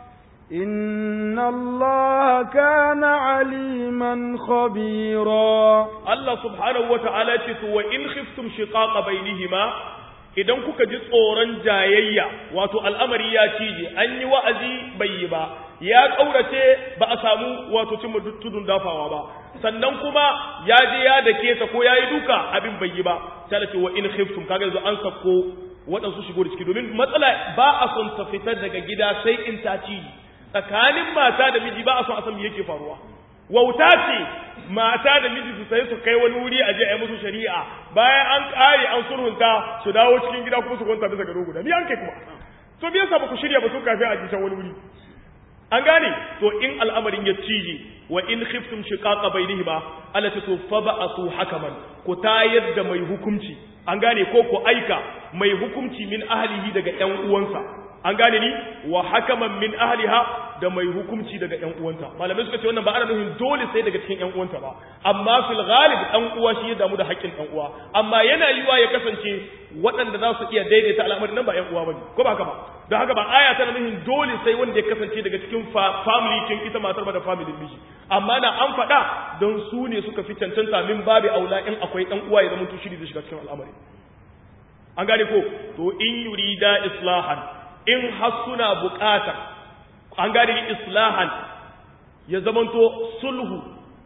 إن الله كان عليما خبيرا الله سبحانه وتعالى وإن خفتم شقاق بينهما idan kuka ji tsoron jayayya wato al'amari ya cije an yi wa'azi bai yi ba ya ƙaurace ba a samu wato cin tudun dafawa ba sannan kuma ya je ya dake ta ko ya yi duka abin bai yi ba sai ce wa in khiftum kaga yanzu an sako waɗansu shigo da ciki domin matsala ba a son ta fitar daga gida sai in ta ci tsakanin mata da miji ba a son a san me yake faruwa wauta ce mata da miji su sai su kai wani wuri a je a yi musu shari'a bayan an kare an sulhunta su dawo cikin gida kuma su kwanta bisa gado guda ni an kai kuma to me yasa ba ku shirya ba su kafin a ji can wani wuri an gane to in al'amarin ya cije wa in khiftum shiqaqa bainihima allati to fa ba'athu hakaman ku tayar da mai hukunci an gane ko ku aika mai hukunci min ahlihi daga ƴan uwansa an gane ni wa hakaman min ahliha da mai hukunci daga ƴan uwanta malamai suka ce wannan ba ana nufin dole sai daga cikin ƴan uwanta ba amma fil ghalib ɗan uwa shi ya damu da haƙƙin ɗan uwa amma yana yiwa ya kasance waɗanda za su iya daidaita al'amarin nan ba ƴan uwa bane ko ba haka ba don haka ba aya tana nufin dole sai wanda ya kasance daga cikin family kin ita matar ba da family miji amma na an faɗa don su ne suka fi cancanta min babu aula in akwai ɗan uwa ya zama to shiri da shiga cikin al'amari an gane ko to in yurida islahan in har suna bukata an gane islahan ya zamanto sulhu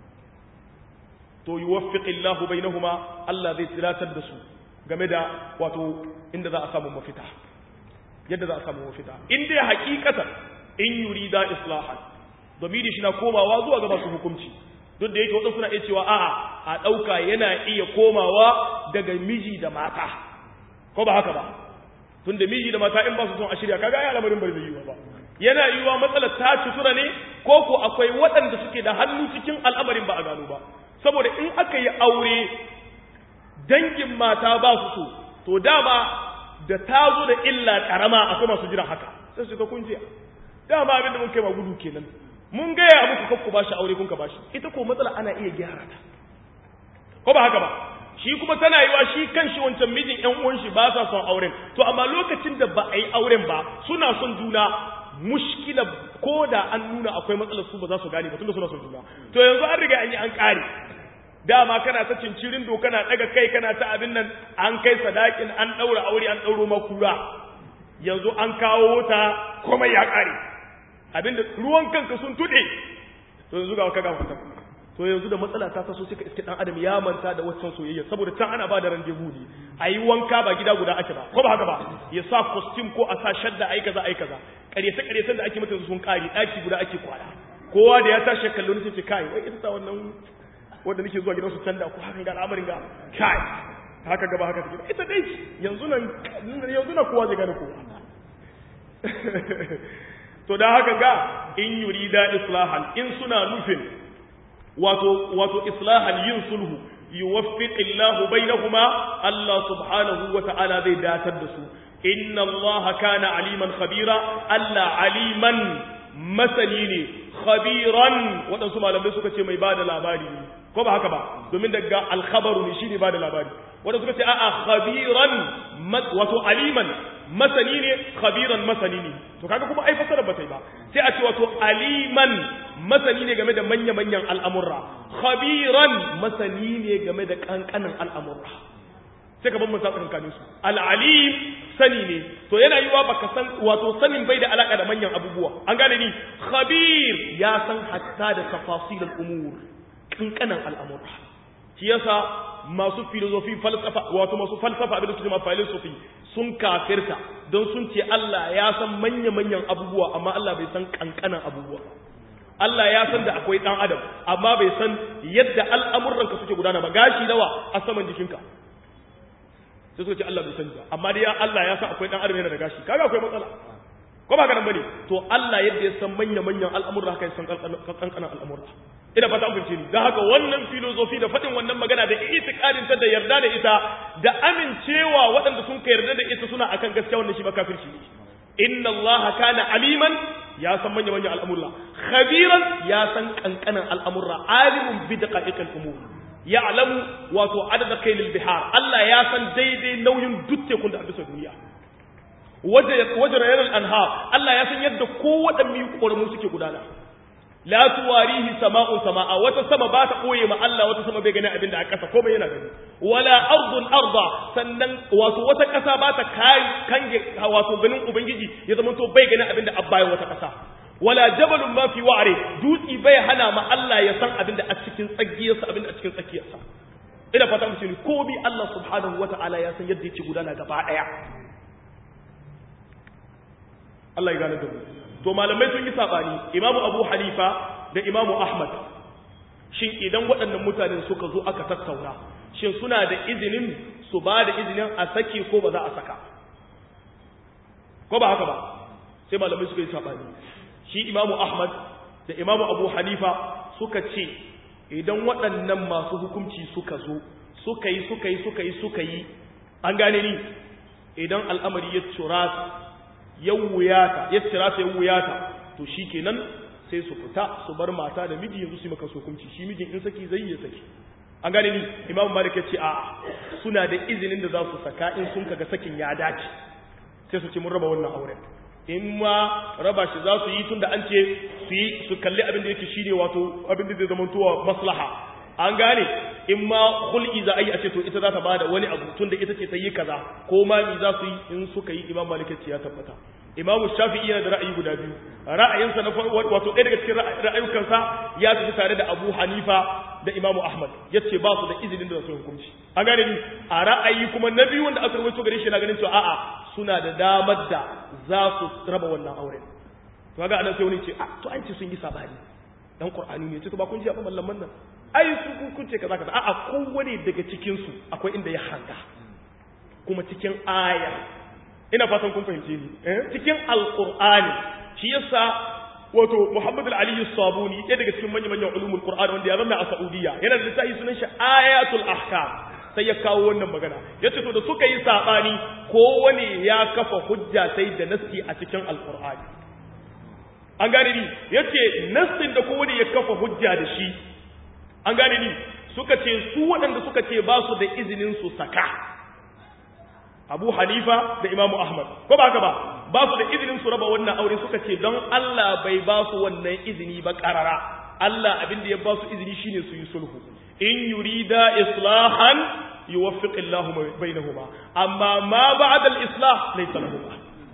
to yuwaffiqillahu bainahuma Allah zai tilatar da su game da wato inda za a samu mafita yadda za a samu mafita in dai hakikatan in yurida islahan domin shi na komawa zuwa ga masu hukunci duk da yake wadansu na iya cewa a'a a dauka yana iya komawa daga miji da mata ko ba haka ba tun da miji da mata in ba su son a shirya kaga ya lamarin bai zai yiwa ba yana yiwa matsalar ta cutura ne ko ko akwai waɗanda suke da hannu cikin al'amarin ba a gano ba saboda in aka yi aure dangin mata ba su so to dama da ta zo da illa karama akwai masu jira haka sai su ga kunjiya dama abin da mun kai ma gudu kenan mun gaya muku kakku ba shi aure kun ka ba shi ita ko matsala ana iya gyara ta ko ba haka ba shi kuma tana yiwa shi kan shi wancan mijin ƴan uwan shi ba sa son auren to amma lokacin da ba a yi auren ba suna son juna mushkila ko da an nuna akwai matsalar su ba za su gane ba tunda suna son juna to yanzu an riga an yi an kare dama kana ta cincirin do kana daga kai kana ta abin nan an kai sadakin an daura aure an dauro makura yanzu an kawo ta komai ya kare abinda ruwan kanka sun tude to yanzu ga kaga wata to yanzu da matsala ta taso suka iske dan adam ya manta da waccan soyayya saboda can ana ba da randevu ne ayi wanka ba gida guda ake ba ko ba haka ba ya sa costume ko a sa shadda ai kaza ai kaza karese karesen da ake mata sun kare daki guda ake kwana kowa da ya tashi kallo ne sai ce kai wai ita wannan wanda nake zuwa gidansu canda ko haka ga al'amarin ga kai haka gaba haka take ita dai yanzu nan yanzu na kowa zai gane kowa to da haka ga in yurida islahan in suna nufin wato wato islahan yin sulhu yuwaffiqillahu bainahuma Allah subhanahu wa ta'ala zai datar da su inna Allah kana aliman khabira Allah aliman masani ne khabiran waɗansu malamai suka ce mai bada labari ne ko ba haka ba domin daga alkhabaru ne shine bada labari wanda suka ce a'a khabiran wato aliman masani ne khabiran masani ne to kaga kuma ai fasara bata yi ba sai a ce wato aliman masani ne game da manya-manyan al'amurra khabiran masani ne game da kankanin al'amurra sai ka bambanta tsakankanin su al'alim sani ne to yana yiwa baka san wato sanin bai da alaka da manyan abubuwa an gane ni khabir ya san hatta da tafasilul umur kankanin al'amurra shi yasa masu filosofi falsafa wato masu falsafa abin da suke ma philosophy sun kafirta don sun ce Allah ya san manya-manyan abubuwa amma Allah bai san kankanan abubuwa Allah ya san da akwai dan adam amma bai san yadda al'amuranka suke gudana ba gashi nawa a saman jikinka sai suka ce Allah bai sani ba amma dai Allah ya san akwai dan adam yana da gashi kaga akwai matsala ko ba ganin bane to Allah yadda ya san manya-manyan al'amurra haka ya san kankanan al'amurra ina fata an ni dan haka wannan filosofi da faɗin wannan magana da itikadin ta da yarda da ita da amincewa waɗanda sun ka yarda da ita suna akan gaskiya wannan shi ba kafirci ne inna Allah kana aliman ya san manya manyan al'amurra khabiran ya san kankanan al'amurra alimun bi daqa'iqil umur ya'lamu wato adada kailil bihar Allah ya san daidai nauyin duk tekun da a bisa duniya wajen yanar anhar Allah ya san yadda kowaɗanne ƙoramu suke gudana la tuwarihi sama'un sama'a wata sama ba ta koye ma Allah wata sama bai gani abin da a ƙasa ko bai yana gani wala ardun arda sannan wato wata ƙasa ba ta kai kange wato ganin ubangiji ya zama to bai gani abin da abbayan wata ƙasa wala jabalun ma fi wa're dutsi bai hana ma Allah ya san abin da a cikin tsagiyarsa abin da a cikin tsakiyarsa ina fata mu ne ko bi Allah subhanahu wata'ala ya san yadda yake gudana gaba daya Allah ya gane da mu to malamai sun yi sabani imamu abu hanifa da imamu ahmad shin idan waɗannan mutanen suka zo aka tattauna shin suna da izinin su ba da izinin a saki ko ba za a saka ko ba haka ba sai malamai suka yi sabani shi imamu ahmad da imamu abu hanifa suka ce idan waɗannan masu hukunci suka zo suka yi suka yi suka yi suka yi an gane ni idan al'amari ya curata ya wuyata ya cirata ya wuyata to shi kenan sai su fita su bar mata da miji yanzu su maka hukunci shi mijin in saki zai ya saki an gane ni imam malik ya ce a suna da izinin da za su saka in sun kaga sakin ya dace sai su ce mun raba wannan auren in ma raba shi za su yi tun da an ce su yi su kalli abin da yake shine wato abin da zai zama tuwa maslaha an gane in ma hul'i za a yi a ce to ita za ta bada wani abu tun da ita ce ta yi kaza ko ma mi za su yi in suka yi imam malik ya tabbata imam shafi'i yana da ra'ayi guda biyu ra'ayinsa na wato ɗaya daga cikin ra'ayukansa ya tafi tare da abu hanifa da imamu ahmad ya ce ba su da izinin da su hukunci an gane ni a ra'ayi kuma na biyu wanda aka rawaito gare shi na ganin cewa a'a suna da damar da za su raba wannan auren to kaga anan sai wani ce a to an ce sun yi sabani dan qur'ani ne ce to ba kun ji abin mallaman nan ai su kun ce kaza kaza a'a kowane daga cikin su akwai inda ya hanga kuma cikin aya ina fatan kun fahimce ni eh cikin alqur'ani shi yasa wato Muhammad al-Ali sabuni ɗaya daga cikin manyan manyan ulumul Qur'an wanda ya zama a Saudiya yana da littafi sunan shi Ayatul Ahkam sai ya kawo wannan magana yace to da suka yi sabani kowane ya kafa hujja sai da nasti a cikin alqur'ani an gane ni yace nassin da kowane ya kafa hujja da shi an gane ni suka ce su waɗanda suka ce ba su da izinin su saka Abu Hanifa da Imam Ahmad ko ba haka ba ba su da izinin su raba wannan aure suka ce don Allah bai ba su wannan izini ba karara Allah abin da ya ba su izini shine su yi sulhu in yurida islahan yuwaffiq Allah bainahuma amma ma ba'da al-islah laysa lahuma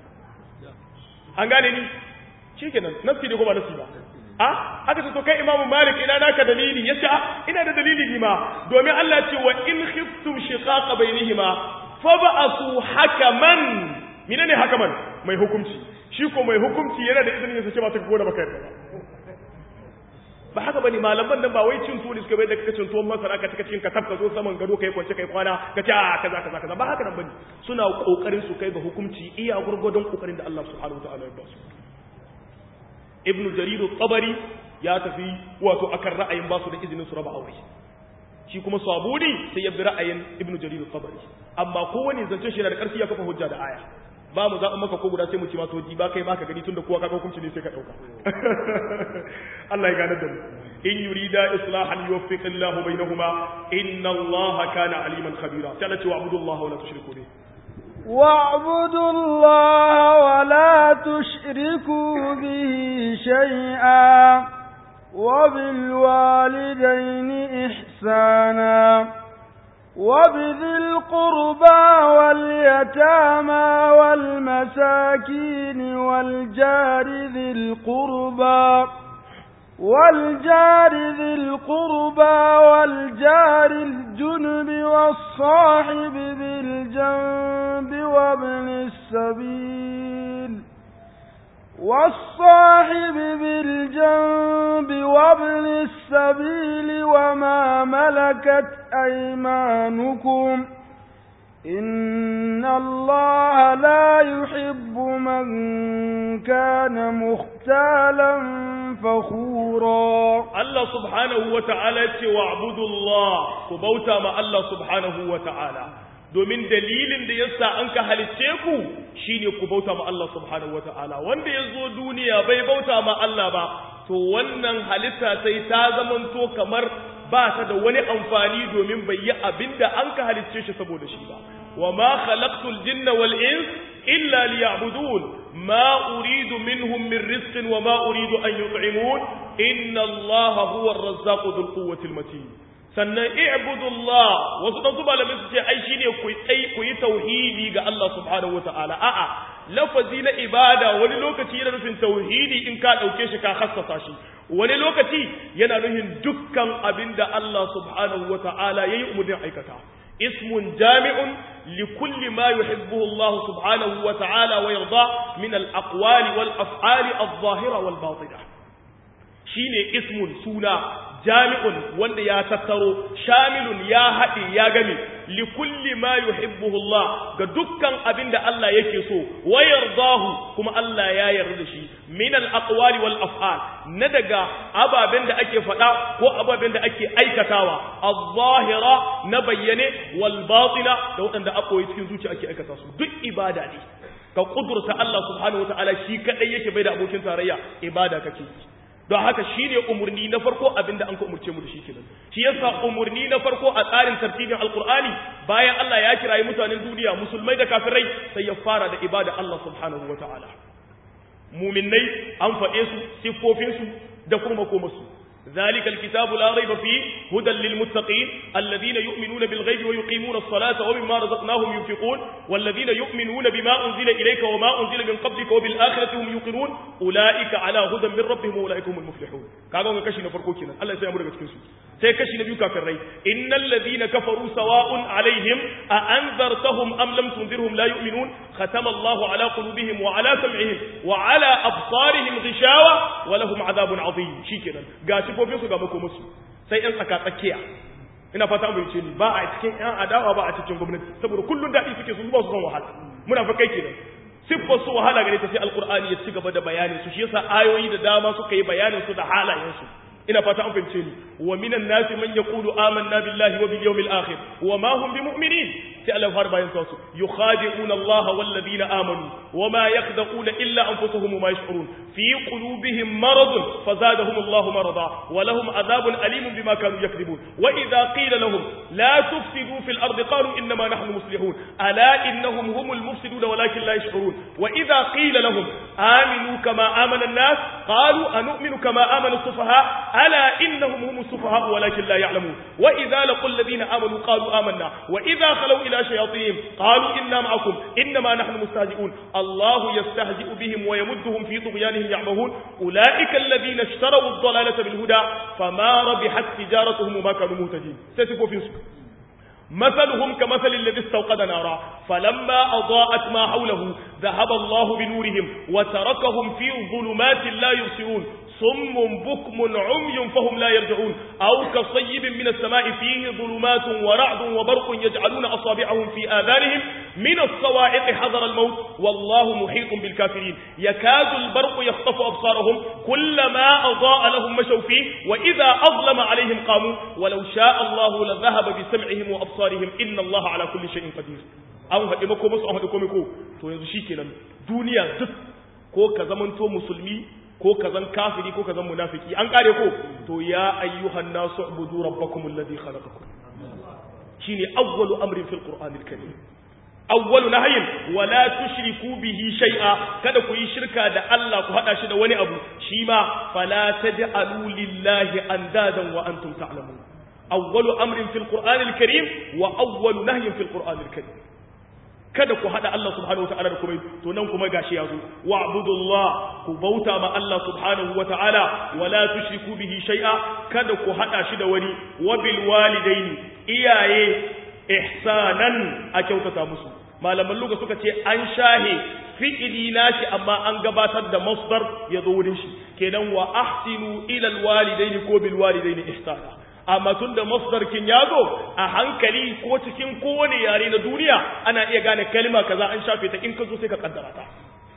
an gane ni shikenan nasi ne ko ba nasi ba a aka ce to kai imamu malik ina naka dalili yace ina da dalili ni ma domin Allah ce wa in khiftum shiqaqa bainihima faba'asu hakaman menene hakaman mai hukunci shi ko mai hukunci yana da izinin ya ce ba ta ko da baka yarda ba haka bane malaman nan ba wai cin tuwo ne suka bai da kaka cin tuwon masara ka cika cikin ka tafka zo saman gado kai kwance kai kwana ka ce a kaza kaza kaza ba haka nan bane suna kokarin su kai ga hukunci iya gurgurdon kokarin da Allah subhanahu wataala ya ba su ibn jarir tabari ya tafi wato akan ra'ayin ba su da izinin su raba aure shi kuma sabuni sai ya bi ra'ayin ibn jarir tabari amma kowane zancen shi yana da karfi ya kafa hujja da aya ba mu zaɓa maka ko guda sai mu ci ma to ba kai baka gani tunda kowa kaga hukunci ne sai ka ɗauka Allah ya gane da mu in yurida islahan yuwaffiq Allah bainahuma inna Allah kana aliman khabira sai Allah ce wa'budu Allah wa la tushriku bihi واعبدوا الله ولا تشركوا به شيئا وبالوالدين إحسانا وبذي القربى واليتامى والمساكين والجار ذي القربى والجار ذي القربى والجار الجنب والصاحب بالجنب وابن السبيل والصاحب بالجنب وابن السبيل وما ملكت أيمانكم إن الله لا يحب من كان مختالا فخورا الله سبحانه وتعالى واعبدوا الله كبوتا مع الله سبحانه وتعالى domin dalilin da yasa an ka halicce ku shine ku bauta ma Allah subhanahu wataala wanda ya zo duniya bai bauta ma Allah ba to wannan halitta sai ta zamanto kamar ba ta da wani amfani domin bai yi abinda an ka halicce shi saboda shi ba wa ma khalaqtul jinna wal ins illa liya'budun ma uridu minhum min rizqin wa ma uridu an yut'imun inna Allaha huwa ar-razzaqu dhul quwwati al-matin sannan i'budullah wasu dan su malamai su ce ai shine ku yi ku yi tauhidi ga Allah subhanahu wataala a'a lafazi na ibada wani lokaci yana nufin tauhidi in ka dauke shi ka hassasa shi wani lokaci yana nufin dukkan abinda Allah subhanahu wataala yayi umurnin aikata ismun jami'un li kulli ma yuhibbuhu Allah subhanahu wataala wa yarda min al-aqwali wal af'ali adh-dhahira wal batinah shine ismun suna jami'un wanda ya tattaro shamilun ya haɗe ya game li kulli ma yuhibbuhu Allah ga dukkan abin da Allah yake so wa yardahu kuma Allah ya yarda da shi min al aqwali wal af'al na daga ababen da ake faɗa ko ababen da ake aikatawa az-zahira na bayyane wal batina da waɗanda a koyi cikin zuciya ake aikata su duk ibada ne ka kudurta Allah subhanahu wataala shi kadai yake bai da abokin tarayya ibada kake don haka shi ne umarni na farko abinda an ka umarce mu da shi kenan shi yasa umarni na farko a tsarin tartibin alqur'ani bayan Allah ya kirayi mutanen duniya musulmai da kafirai sai ya fara da ibada Allah subhanahu wataala muminnai an faɗe su siffofin su da kuma makomarsu ذلك الكتاب لا ريب فيه هدى للمتقين الذين يؤمنون بالغيب ويقيمون الصلاة ومما رزقناهم ينفقون والذين يؤمنون بما أنزل إليك وما أنزل من قبلك وبالآخرة هم يوقنون أولئك على هدى من ربهم وأولئك هم المفلحون كاغا كشي نفرقو كينا الله يسيا مرغا cikin su sai kashi na biyu kafirai innal ladhina kafaru sawa'un alaihim a anzartahum am lam tunzirhum la yu'minun khatama Allahu ala qulubihim wa ala sam'ihim wa ala absarihim ghishawa wa lahum adhabun adhim shikenan ga sifofin su ga makomarsu sai yan tsaka tsakiya ina fata an bayyance ni ba a cikin yan adawa ba a cikin gwamnati saboda kullun dadi suke su ba su son wahala muna fa kai kenan siffar su wahala gare ta sai alqur'ani ya ci gaba da bayanin su shi yasa ayoyi da dama suka yi bayanin su da halayen su ina fata an fahimce ni wa minan nasi man yaqulu amanna billahi wa bil yawmil akhir wa ma hum bimu'minin sai Allah har bayan su yukhadi'una Allah wal ladina amanu wa ma yakhda'una illa anfusuhum ma yash'urun fi qulubihim marad fazadahum Allah marada wa lahum adhabun alim bima kanu yakdibun wa idha qila lahum la tufsidu fil ardi qalu inma nahnu muslihun ala innahum humul mufsidun walakin la yash'urun wa idha qila lahum aminu kama amana an-nas qalu anu'minu kama amana as-sufaha ألا إنهم هم السفهاء ولكن لا يعلمون وإذا لقوا الذين آمنوا قالوا آمنا وإذا خلوا إلى شياطينهم قالوا إنا معكم إنما نحن مستهزئون الله يستهزئ بهم ويمدهم في طغيانهم يعمهون أولئك الذين اشتروا الضلالة بالهدى فما ربحت تجارتهم وما كانوا مهتدين ستكون في سكر مثلهم كمثل الذي استوقد نارا فلما أضاءت ما حوله ذهب الله بنورهم وتركهم في ظلمات لا يبصرون صم بكم عمي فهم لا يرجعون أو كصيب من السماء فيه ظلمات ورعد وبرق يجعلون أصابعهم في آذانهم من الصواعق حذر الموت والله محيط بالكافرين يكاد البرق يخطف أبصارهم كلما أضاء لهم مشوا فيه وإذا أظلم عليهم قاموا ولو شاء الله لذهب بسمعهم وأبصارهم إن الله على كل شيء قدير an haɗe mako masu an haɗe kome ko to yanzu shi kenan duniya duk ko ka zamanto musulmi ko ka zan kafiri ko ka zan munafiki an kare ko to ya ayyuhan nasu ubudu rabbakum alladhi khalaqakum shine awwalu amrin fil qur'anil karim awwalu nahyin wala tushriku bihi shay'a kada ku yi shirka da Allah ku hada shi da wani abu shi ma fala taj'alu lillahi andadan wa antum ta'lamun awwalu amrin fil qur'anil karim wa awwalu nahyin fil qur'anil karim kada ku hada Allah subhanahu wataala da kuma to nan kuma gashi yazo wa'budullah ku bauta ma Allah subhanahu wataala wala tushriku bihi shay'a kada ku hada shi da wani wa bil walidaini iyaye ihsanan a kyautata musu malaman luga suka ce an shahe fi'ili nashi amma an gabatar da masdar ya zo wurin shi kenan wa ahsinu ila al walidaini ko bil walidaini ihsana amma tun da masdarkin ya zo a hankali ko cikin kowane yare na duniya ana iya gane kalma kaza an shafe ta in ka zo sai ka kaddara ta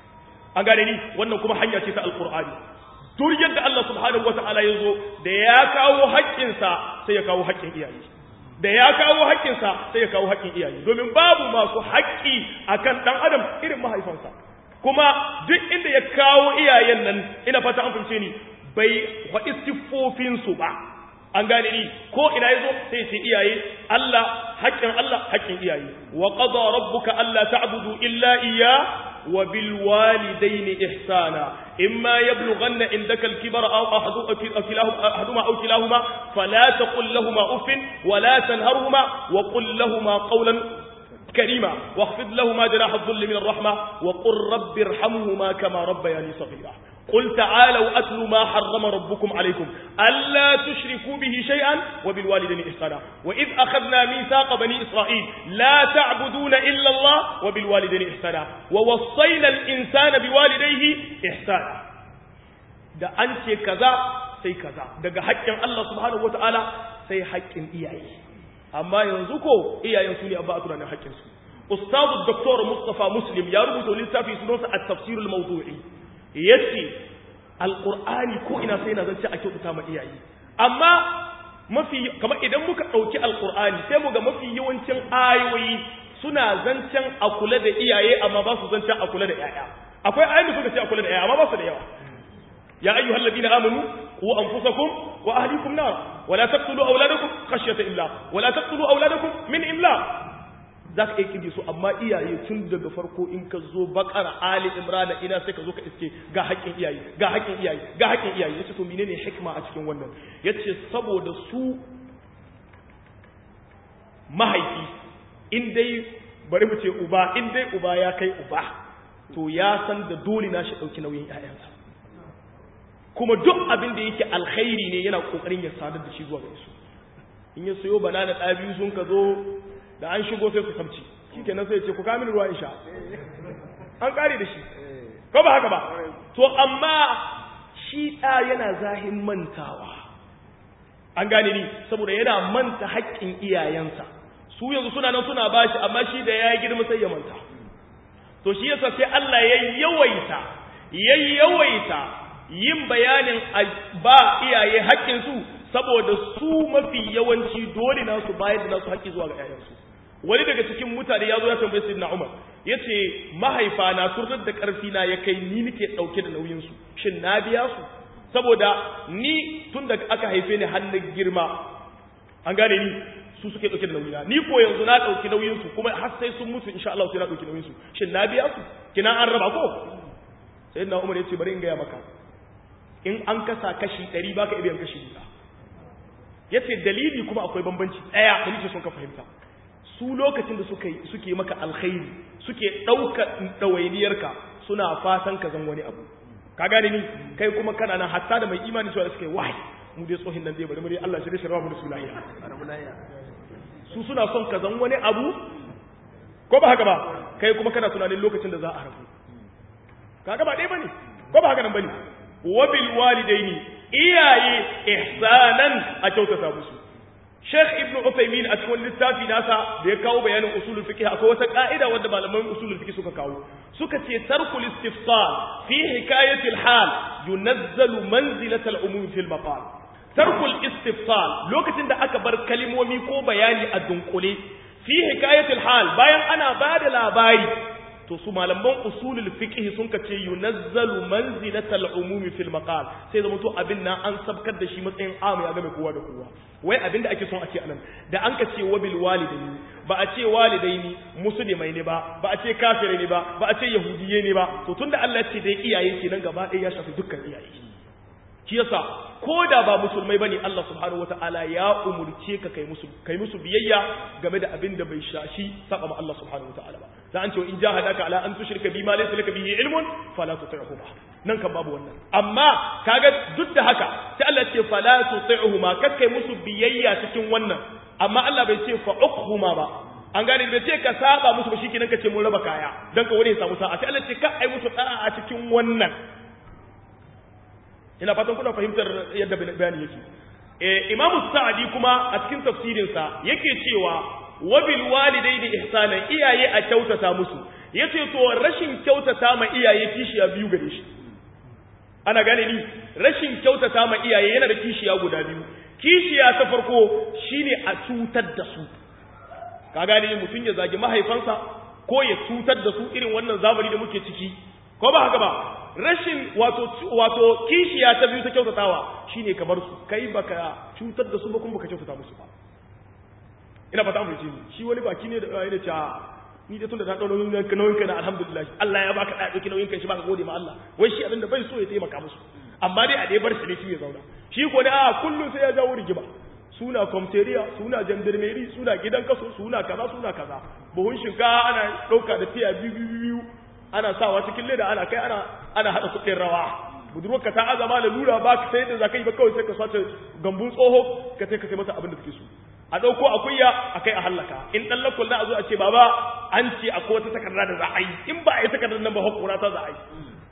an gane ni wannan kuma hanya ce ta alqur'ani duk yadda Allah subhanahu wataala ya zo da ya kawo haƙƙinsa sai ya kawo haƙƙin iyaye da ya kawo haƙƙinsa sai ya kawo haƙƙin iyaye domin babu masu haƙƙi akan dan adam irin mahaifansa kuma duk inda ya kawo iyayen nan ina fata an fahimce ni bai faɗi siffofinsu ba an gane ni ko ina yazo sai ce iyaye Allah haƙƙin Allah haƙƙin iyaye wa qada rabbuka alla ta'budu illa iyya wa bil walidayni ihsana imma yablughanna indaka al kibara aw ahaduhuma aw kilahuma fala taqul lahumā uffin wa la tanharhuma wa qul lahumā qawlan كريما واخفض لهما جناح الذل من الرحمة وقل رب ارحمهما كما ربياني صغيرا قل تعالوا أتل ما حرم ربكم عليكم ألا تشركوا به شيئا وبالوالدين إحسانا وإذ أخذنا ميثاق بني إسرائيل لا تعبدون إلا الله وبالوالدين إحسانا ووصينا الإنسان بوالديه إحسانا da an ce kaza sai kaza daga haƙƙin Allah subhanahu wataala sai haƙƙin iyaye amma yanzu ko iyayen su ne ba a tunanin haƙƙin su ustazu doktor Mustafa Muslim ya rubuta littafi sunansa at-tafsir al-mawdu'i yace alqur'ani ko ina sai na zance a kyautata ma iyaye amma mafi kamar idan muka ɗauki alqur'ani sai mu ga mafi yawancin ayoyi suna zancen a kula da iyaye amma ba su zancen a kula da yaya akwai ayoyi da suka ce a kula da yaya amma ba su da yawa ya ayyuhal ladina amanu qu anfusakum wa ahlikum nar wa la taqtulu awladakum khashyata imlaq wa la taqtulu awladakum min imlaq zaka iya kidi su amma iyaye tun daga farko in ka zo bakara ali imran ina sai ka zo ka iske ga haƙƙin iyaye ga haƙƙin iyaye ga haƙƙin iyaye yace to menene hikima a cikin wannan yace saboda su mahaifi in dai bari mu ce uba in dai uba ya kai uba to ya san da dole na shi ɗauki nauyin ‘ya'yansa kuma duk abin da yake alkhairi ne yana ƙoƙarin ya sadar da shi zuwa gare su in ya sayo bana da ɗa biyu sun ka zo da an shigo sai su samci shi kenan sai ce ku kamin ruwa in sha an ƙare da shi ko ba haka ba to amma shi ɗa yana zahin mantawa an gane ni saboda yana manta haƙƙin iyayensa su yanzu suna nan suna bashi amma shi da ya girma sai ya manta to shi yasa sai Allah ya yawaita ya yawaita yin bayanin ba iyaye haƙƙin su saboda su mafi yawanci dole na su bayar da nasu haƙƙi zuwa ga ƴaƴansu wani daga cikin mutane ya zo ya tambaye sayyidina Umar yace mahaifa na turrar da ƙarfi na ya kai ni nake ɗauke da nauyin su shin na biya su saboda ni tun da aka haife ni hannun girma an gane ni su suke dauke da nauyina ni ko yanzu na dauki nauyin su kuma har sai sun mutu insha Allah sai na dauki nauyin su shin na biya su kina an raba ko sai na Umar yace bari in gaya maka in an kasa kashi 100 baka ibiyan kashi 100 yace dalili kuma akwai bambanci daya da nake son ka fahimta su lokacin da suka suke maka alkhairi suke dauka dawainiyarka suna fatan ka zan wani abu ka gane ni kai kuma kana nan hatta da mai imani cewa suka yi wahai mu dai tsohin nan dai bari mu dai Allah shirye shirye mu da su lahiya su suna son ka zan wani abu ko ba haka ba kai kuma kana tunanin lokacin da za a rabu kaga ba dai bane ko ba haka nan bane wa bil walidaini iyaye ihsanan a kyautata musu Sheikh Ibn Uthaymeen a cikin littafi nasa da ya kawo bayanin usulul fiqh akwai wata ka'ida wanda malaman usulul fiqh suka kawo suka ce tarkul istifsal fi hikayati al-hal yunazzalu manzilata al-umum fi al-maqal tarkul istifsal lokacin da aka bar kalimomi ko bayani a dunkule fi hikayati al-hal bayan ana bada labari to su malaman usulul fiqh sun kace yunazzalu manzilata al-umum fi al-maqal sai zama to abin nan an sabkar da shi matsayin amu ya game kowa da kowa wai abin da ake son a ce anan da an ka ce wabil walidaini ba a ce walidaini musulmai ne ba ba a ce kafirai ne ba ba a ce yahudiye ne ba to tunda Allah ya ce dai iyaye kenan gaba ɗaya ya shafi dukkan iyaye shi yasa ko da ba musulmai bane Allah subhanahu wataala ya umurce ka kai musu kai musu biyayya game da abin da bai shashi saba ma Allah subhanahu wataala ba da an ce in jahadaka ala an tushrika bima laysa laka bihi ilmun fala tuti'huma nan kan babu wannan amma kaga duk da haka sai Allah ce fala tuti'huma kakkai musu biyayya cikin wannan amma Allah bai ce fa'ukhuma ba an gane bai ce ka saba musu ba shikenan ka ce mun raba kaya dan ka wani ya samu sa'a sai Allah ce ka ai musu da'a a cikin wannan ina fatan kuna fahimtar yadda bayani yake eh imamu sa'adi kuma a cikin tafsirinsa yake cewa wabil walidaini ihsanan iyaye a kyautata musu yace to rashin kyautata ma iyaye kishiya biyu gare shi ana gane ni rashin kyautata ma iyaye yana da kishiya guda biyu kishiya ta farko shine a cutar da su ka gane ni mutun ya zagi mahaifansa ko ya cutar da su irin wannan zamani da muke ciki ko ba haka ba rashin wato wato kishiya ta biyu ta kyautatawa shine ka bar su kai baka cutar da su ba kuma baka kyautata musu ba ina fata mu ni shi wani baki ne da yana cewa ni da tunda ta dau nauyin ka nauyin ka na alhamdulillah Allah ya baka da dauki nauyin ka shi baka gode ma Allah wai shi abinda bai so ya taimaka musu amma dai a dai bar shi ne shi ya zauna shi ko ne a kullun sai ya jawo rigima suna komteriya suna jandarmeri suna gidan kaso suna kaza suna kaza buhun shinkafa ana dauka da tiya biyu biyu biyu ana sawa cikin leda ana kai ana ana hada kuɗin rawa budurwarka ta azama da lura ba ka sai da za ka yi ba kawai sai ka sace gambun tsoho ka sai ka sai mata abin da suke so a ɗauko akuya a kai a hallaka in ɗan lakwal za a zo a ce baba an ce akwai wata takarda da za a yi in ba a yi takardar nan ba hakura ta za a yi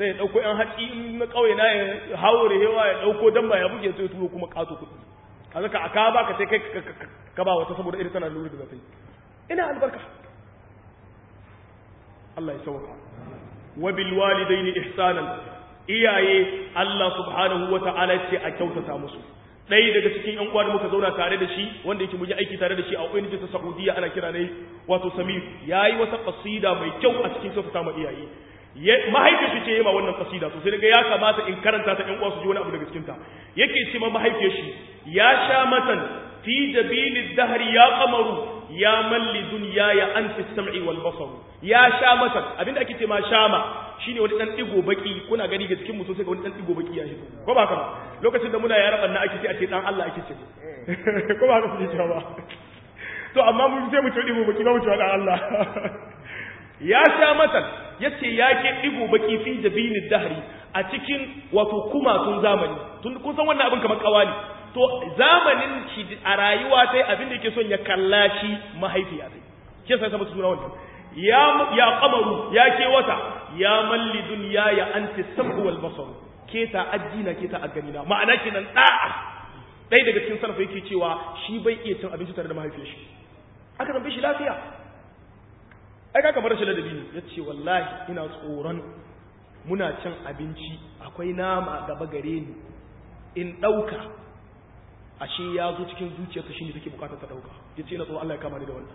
sai ya dauko yan haƙi na kauye na ya haure hewa ya dauko damba ya buge sai turo kuma kato kuɗi kaga ka aka ba ka sai kai ka ba wata saboda irin tana lura da zata ina albarka Allah ya sauka wa bil walidaini ihsanan iyaye Allah subhanahu wata'ala ce a kyautata musu ɗaya daga cikin ƴan uwa da muka zauna tare da shi wanda yake muji aiki tare da shi a ONG ta Saudiya ana kira ne wato Samir yayi wata qasida mai kyau a cikin kyautata ma iyaye mahaifiyar shi ce yi ma wannan kasida to sai daga ya kamata in karanta ta ƴan uwa su ji wani abu daga cikin ta yake ce ma mahaifiyar shi ya sha matan fi jabilid dahri ya qamaru ya malli dunya ya anti sam'i wal basar ya sha matan abinda ake ce ma shama shine wani dan digo baki kuna gani ga cikin mutum sai ga wani dan digo baki ya hito ko ba haka ba lokacin da muna yara banna ake ce a ce dan Allah ake ce ko ba haka kuke cewa ba to amma mun sai mu ce digo baki ba mu ce dan Allah ya sha matan yace ya ke digo baki fi jabinid dahri a cikin wato kumatun zamani tun kun san wannan abin kamar kawali to zamanin shi a rayuwa sai abin da yake son ya kallaci mahaifiya sai ke sai sabu suna wannan ya ya qamaru ya ke wata ya malli dunya ya anti sabu wal basar ke ta ajina ke ta aganina ma'ana kenan da'a dai daga cikin sarfa yake cewa shi bai iya cin abinci tare da mahaifiyar shi aka zambe shi lafiya ai kaka bar shi ladabi ne yace wallahi ina tsoron muna cin abinci akwai nama gaba gare ni in dauka ashe ya zo cikin zuciyarsa shine take bukatar ta dauka yace ina tsoron Allah ya kama ni da wannan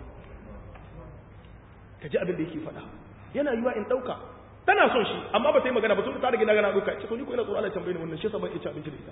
kaji abin da yake faɗa yana yiwa in dauka tana son shi amma ba ta yi magana ba tun da ta rage na gana dauka ce to ni ko ina tsoron Allah ya tambaye ni wannan shi yasa ban iya ci abinci da ita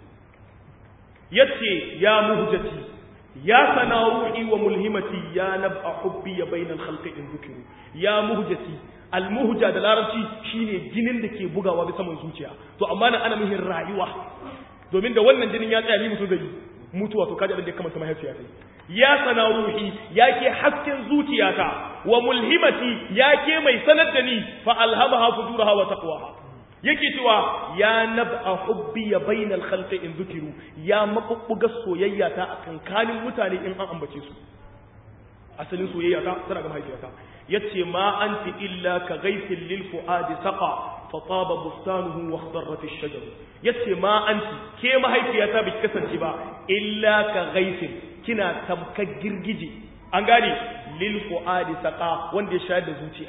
yace ya muhjati ya sana ruhi wa mulhimati ya nab'a hubbi ya bainal khalqi in dhukru ya muhjati al muhja da larabci shine jinin da ke bugawa bisa man zuciya to amma nan ana muhin rayuwa domin da wannan jinin ya tsaya ni mutu zai mutuwa to kaji abin da ya kamata mahaifiya ta ya sana ruhi ya ke hasken zuciyata wa mulhimati ya ke mai sanar da ni fa alhamaha fujuraha wa taqwaha yake cewa ya nab'a hubbi ya bainal khalqi in dhukiru ya mabubbuga soyayya ta a kankanin mutane in an ambace su asalin soyayya ta tana ga mahaifiyata yace ma anti illa ka ghaythil lil fuadi saqa fa taba bustanuhu wa khadarrat ash-shajar yace ma anti ke mahaifiyata biki kasance ba illa ka ghaythil kina tamkar girgije an gane lil fuadi saqa wanda ya shayar da zuciya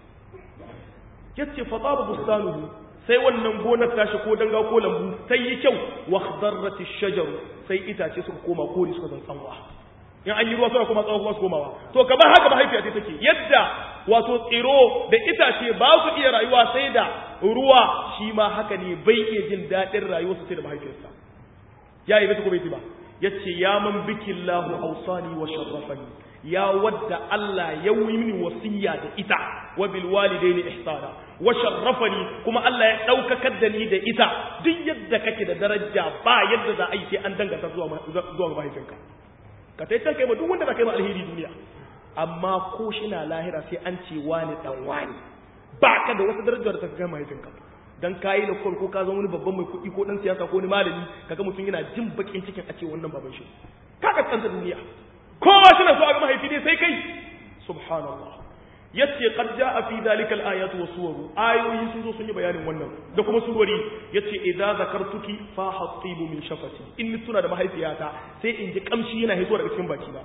yace fa taba bustanuhu sai wannan gonar tashi ko danga ko lambu sai yi kyau wa khadarrat ash-shajar sai itace suka koma kore suka zan tsanwa in an yi ruwa suna kuma tsawon kuma su komawa to kamar haka mahaifiya ta take yadda wato tsiro da itace ba su iya rayuwa sai da ruwa shi ma haka ne bai iya jin daɗin rayuwarsa sai da mahaifiyarsa ya yi ko bai ba ya ce ya man bikin lahu ausani wa sharrafani ya wadda Allah ya yi mini wasiya da ita wa bil walidaini ihsana wa sharrafani kuma Allah ya daukakar da ni da ita duk yadda kake da daraja ba yadda za a yi sai an danganta zuwa zuwa mahaifinka ka tai can kai ma duk wanda za ka yi ma alheri duniya amma ko shi na lahira sai an ce wani dan wani ba ka da wata darajar da ta kai mahaifinka dan kayi da ko ka zama wani babban mai kuɗi ko dan siyasa ko wani malami kaga mutum yana jin bakin cikin a ce wannan baban shi ka kaskanta duniya kowa shi na so a ga mahaifi ne sai kai subhanallah yace qad jaa fi dhalika al-ayat wa suwaru ayoyi sun zo sun yi bayanin wannan da kuma surori yace idza zakartuki fa hatibu min shafati in tuna da mahaifiyata sai in ji kamshi yana hito daga cikin baki na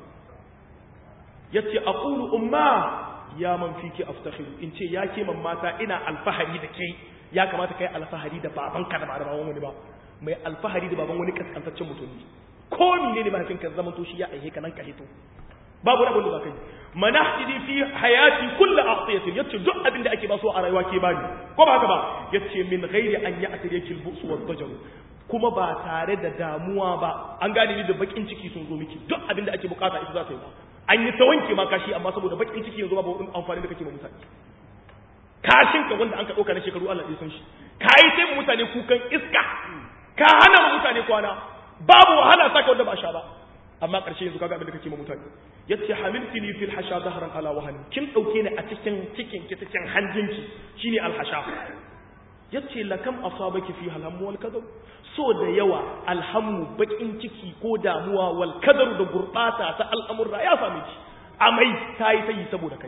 yace aqulu umma ya man fiki aftakhiru in ce ya ke mata ina alfahari da kai ya kamata kai alfahari da babanka da ba da baban wani ba mai alfahari da baban wani kaskantaccen mutum ne ko menene mahaifinka zaman to shi ya aihe ka nan ka hito babu rabon da za ka yi manahtidi fi hayati kullu aqtiyatin yace duk abin da ake ba so a rayuwa ke bani ko ba haka ba yace min ghairi an ya'tadi yakil bu'su wad dajar kuma ba tare da damuwa ba an gane ni da bakin ciki sun zo miki duk abin da ake bukata ita za ta yi ba an yi ta wanke ma kashi amma saboda bakin ciki yanzu babu amfani da kake ma mutane kashin ka wanda an ka dauka na shekaru Allah ya san shi kai sai mutane kukan iska ka hana mutane kwana babu wahala saka wanda ba sha ba amma ƙarshe yanzu kaga abin da kake ma mutane yace hamiltini fil hasha dahran ala wahani kin dauke ni a cikin cikin ki cikin hanjinki shine al hasha yace lakam asabaki fi halham wal kadab so da yawa alhammu bakin ciki ko damuwa wal kadar da gurbata ta al'amurra ya same ki amai tayi tayi saboda kai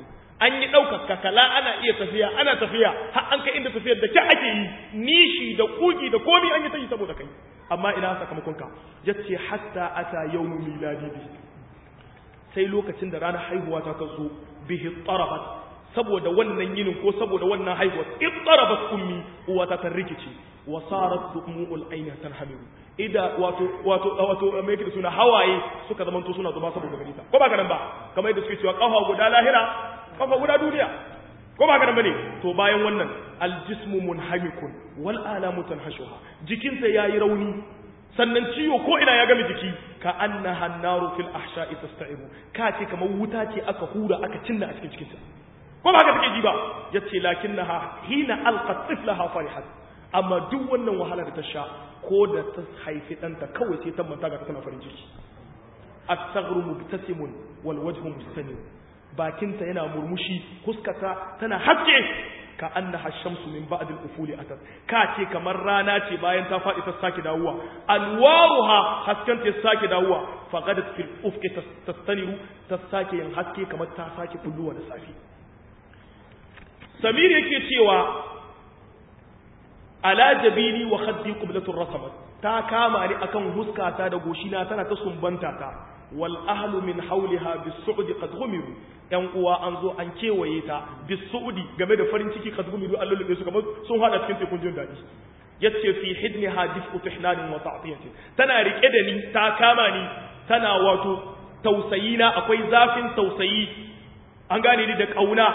an yi ɗaukar kakala ana iya tafiya ana tafiya har an kai inda tafiyar da ke ake yi nishi da kugi da komi an yi ta yi saboda kai amma ina sakamakon ka yace hatta ata yawmu miladi bi sai lokacin da ranar haihuwa ta ta zo bihi tarabat saboda wannan yinin ko saboda wannan haihuwa ittarabat ummi uwata ta rikice wa sarat dumu'ul ayna tanhamiru ida wato wato wato mai yake da suna hawaye suka zamanto suna zuba saboda gari ta ko ba nan ba kamar yadda suke cewa kafa guda lahira kafa guda duniya ko ba nan bane to bayan wannan aljismu munhamikun wal alamu tanhashuha jikinsa yayi rauni sannan ciwo ko ina ya gami jiki ka annaha naru fil ahsha'i tasta'ibu ka ce kamar wuta ce aka hura aka cinna a cikin cikinta ko ba haka take ji ba yace lakinnaha hina alqat tiflaha farihat amma duk wannan wahala da ta sha ko da ta haifi ɗanta kawai sai ta manta ga tana farin ciki as-saghru mubtasimun wal wajhu mustanim bakinta yana murmushi huskata tana haske ka annaha shamsu min ba'd al-ufuli atat ka ce kamar rana ce bayan ta faɗi ta sake dawowa alwaruha hasken ta sake dawowa faqadat fil ufqi tastaniru ta sake yin haske kamar ta sake kulluwa da safi samir yake cewa ala jabini wa khaddi qiblatur rasamat ta kama ni akan huskata da goshina tana ta sumbanta ta wal ahlu min hawliha bis-su'd qad ghumiru yan uwa an zo an kewaye ta bis-su'di game da farin ciki qad ghumiru Allah lube su kamar sun hada cikin tekun jin dadi yace fi hidniha dif'u tihnanin wa ta'tiyatin tana rike da ni ta kama ni tana wato tausayina akwai zafin tausayi an gane ni da kauna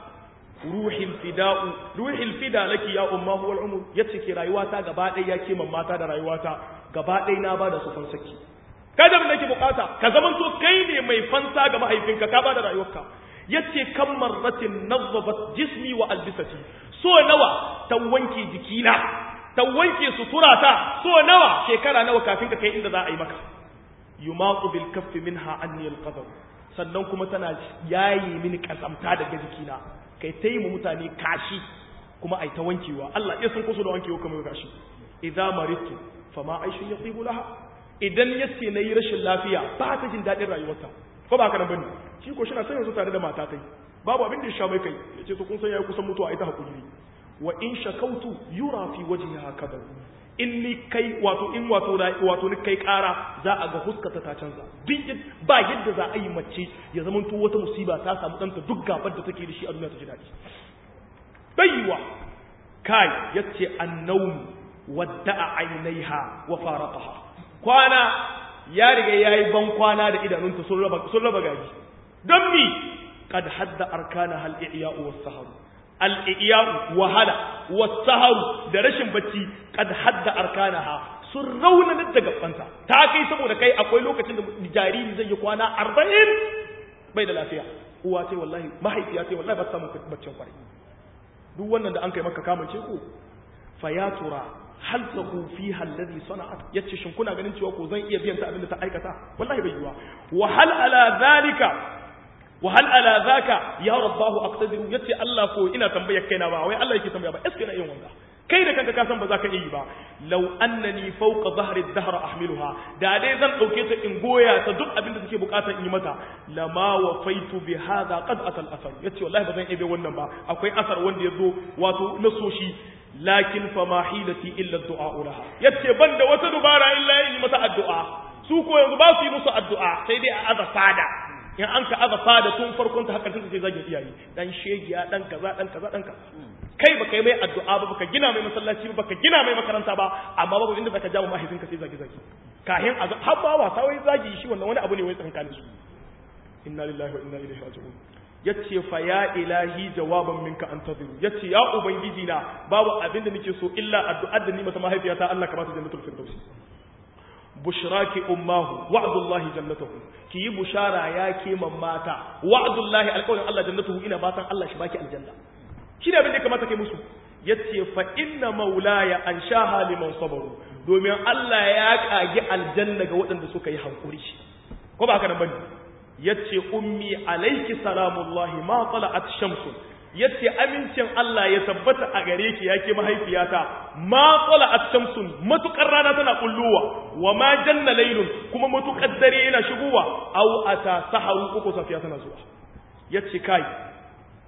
ruhin fida'u ruhil fida laki ya umma huwal umur yace ke rayuwata gaba ɗaya ya ke mata da rayuwata gaba ɗaya na bada su fansaki kada mun nake bukata ka zaman to kai ne mai fansa ga mahaifinka ka bada rayuwarka yace kam marratin nazzabat jismi wa albisati so nawa ta wanke jikina ta wanke suturata so nawa shekara nawa kafin ka kai inda za a yi maka yumaqu bil kaffi minha anni al qadar sannan kuma tana yayi mini kasamta daga jikina kai ta yi mu mutane kashi kuma ai ta wankewa Allah ya san kusa da wankewa kamar kashi idza maritu fama aishu yatibu laha idan yace nayi rashin lafiya ba ta jin dadin rayuwarta ko ba haka nan bane shi ko shina sanin su tare da mata tai babu abin da ya sha mai kai yace to kun san yayi kusan mutuwa ai ta hakuri wa in shakautu yura fi wajhiha kadar in ni kai wato in wato wato ni kai kara za a ga huskata ta canza duk ba yadda za a yi mace ya zama to wata musiba ta samu danta duk gabar da take da shi a duniya ta ji daɗi baiwa kai yace annawm wadda'a ainaiha wa faraqaha kwana ya riga yayi ban kwana da idanunta sun raba sun raba gaji don mi qad hadda arkana hal i'ya'u was sahar al i'ya'u wahala was sahar da rashin bacci qad hadda arkanaha sun raunanar da gabanta ta kai saboda kai akwai lokacin da jariri zai yi kwana 40 bai da lafiya uwa ce wallahi mahaifiya ce wallahi ba ta samu baccin kwarai duk wannan da an kai maka kamance ko fa ya tura hal taku fiha alladhi sana'at yace shin kuna ganin cewa ko zan iya biyan ta abin da ta aikata wallahi bai yiwa wa hal ala zalika wa hal ala zaka ya rabbahu aqtadiru yace Allah ko ina tambayar kaina ba wai Allah yake tambaya ba eske na yin wanga kai da kanka ka san ba za ka iya yi ba law annani fawqa dhahri ad-dahr ahmiluha da dai zan dauke ta in goya ta duk abin da take bukatar in yi mata lama wafaitu bi hadha qad atal asar yace wallahi ba zan iya wannan ba akwai asar wanda yazo wato na soshi lakin fa ma hilati illa ad-du'a laha yace banda wata dubara illa yi mata addu'a su ko yanzu ba su yi musu addu'a sai dai a aza fada in an ka aza fada tun farkon ta hakkan sai zagin iyaye dan shegiya dan kaza dan kaza dan kaza kai baka yi mai addu'a ba baka gina mai masallaci ba baka gina mai makaranta ba amma babu inda zaka jawo mahaifinka sai zagi zagi kahin a har ba wasa wai zagi shi wannan wani abu ne wai tsankanin su inna lillahi wa inna ilaihi raji'un yace fa ya ilahi jawaban minka antaziru yace ya ubangiji na babu abin da nake so illa addu'ar da ni mata mahaifiyata Allah ka ba ta jannatul firdausi bushraki ummahu wa'dullahi jannatuhu ki yi bushara ya ke mata wa'dullahi alƙawarin Allah jannatuhu ina batan Allah shi baki aljanna shi ne abin da kamata kai musu yace fa inna maulaya an shaha liman sabaru domin Allah ya kage aljanna ga waɗanda suka yi hankuri ko ba haka nan bane yace ummi alayki salamullahi ma tala'at shamsu yace amincin Allah ya tabbata a gare ki yake mahaifiyata ma tala'at shamsun matukar rana tana kulluwa wa ma janna laylun kuma matukar dare yana shigowa aw ata saharu uku safiya tana zuwa yace kai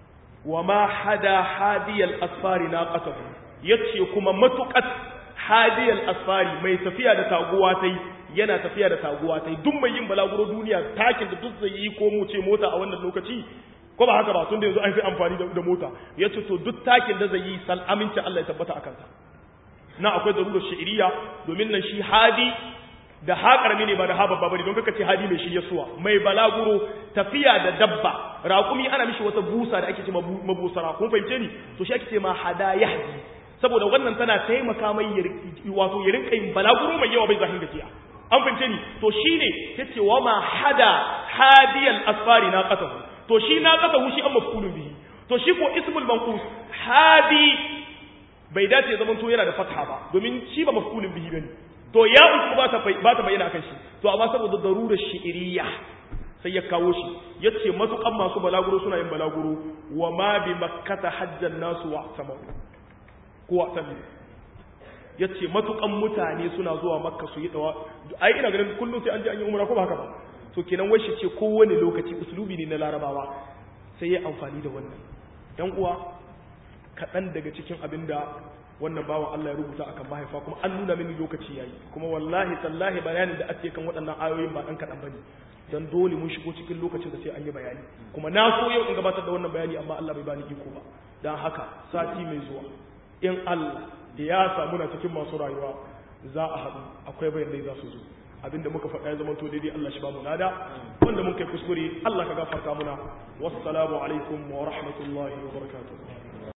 wa ma hada hadiyal asfari naqatahu yace kuma matuqat hadiyal asfari mai tafiya da taguwa tai yana tafiya da taguwa tai duk mai yin balaguro duniya takin da duk zai yi ko mu ce mota a wannan lokaci ko ba haka ba tun da yanzu an fi amfani da mota yace to duk takin da zai yi sal aminci Allah ya tabbata akan sa na akwai darurar shi'iriya domin nan shi hadi da ha karami ne ba da ha babba bane don kaka ce hadi mai shi yasuwa mai balaguro tafiya da dabba raƙumi ana mishi wata busa da ake ce mabusara kun fahimce ni to shi ake ce ma hada yahdi saboda wannan tana taimaka mai wato ya rinka yin balaguro mai yawa bai zahin gajiya an fahimce ni to shine yace wa ma hada hadiyal asfari na qatahu to shi na qatahu shi an mafulun bihi to shi ko ismul manqus hadi bai dace zaman to yana da fatha ba domin shi ba mafulun bihi bane to ya uku ba ta ba ta bayyana kan shi to amma saboda darurar shi'iriyya sai ya kawo shi yace matukan masu balaguro suna yin balaguro wa ma bi makkata hajjan nasu wa sama ko wa sami yace matukan mutane suna zuwa makka su yi dawa ai ina ganin kullum sai an je an yi umra ko ba haka ba to kenan wai shi ce kowane lokaci uslubi ne na larabawa sai ya amfani da wannan yan uwa kaɗan daga cikin abin da wannan bawan Allah ya rubuta akan mahaifa kuma an nuna mini lokaci yayi kuma wallahi tallahi bayanin da ake kan waɗannan ayoyin ba ɗan kaɗan bane dan dole mun shigo cikin lokacin da sai an yi bayani kuma na so yau in gabatar da wannan bayani amma Allah bai bani iko ba dan haka sati mai zuwa in Allah da ya samu na cikin masu rayuwa za a haɗu akwai bayanai za su zo abinda muka faɗa ya zama to daidai Allah shi ba mu lada wanda mun kai kuskure Allah ka gafarta muna wassalamu alaikum wa rahmatullahi wa barakatuh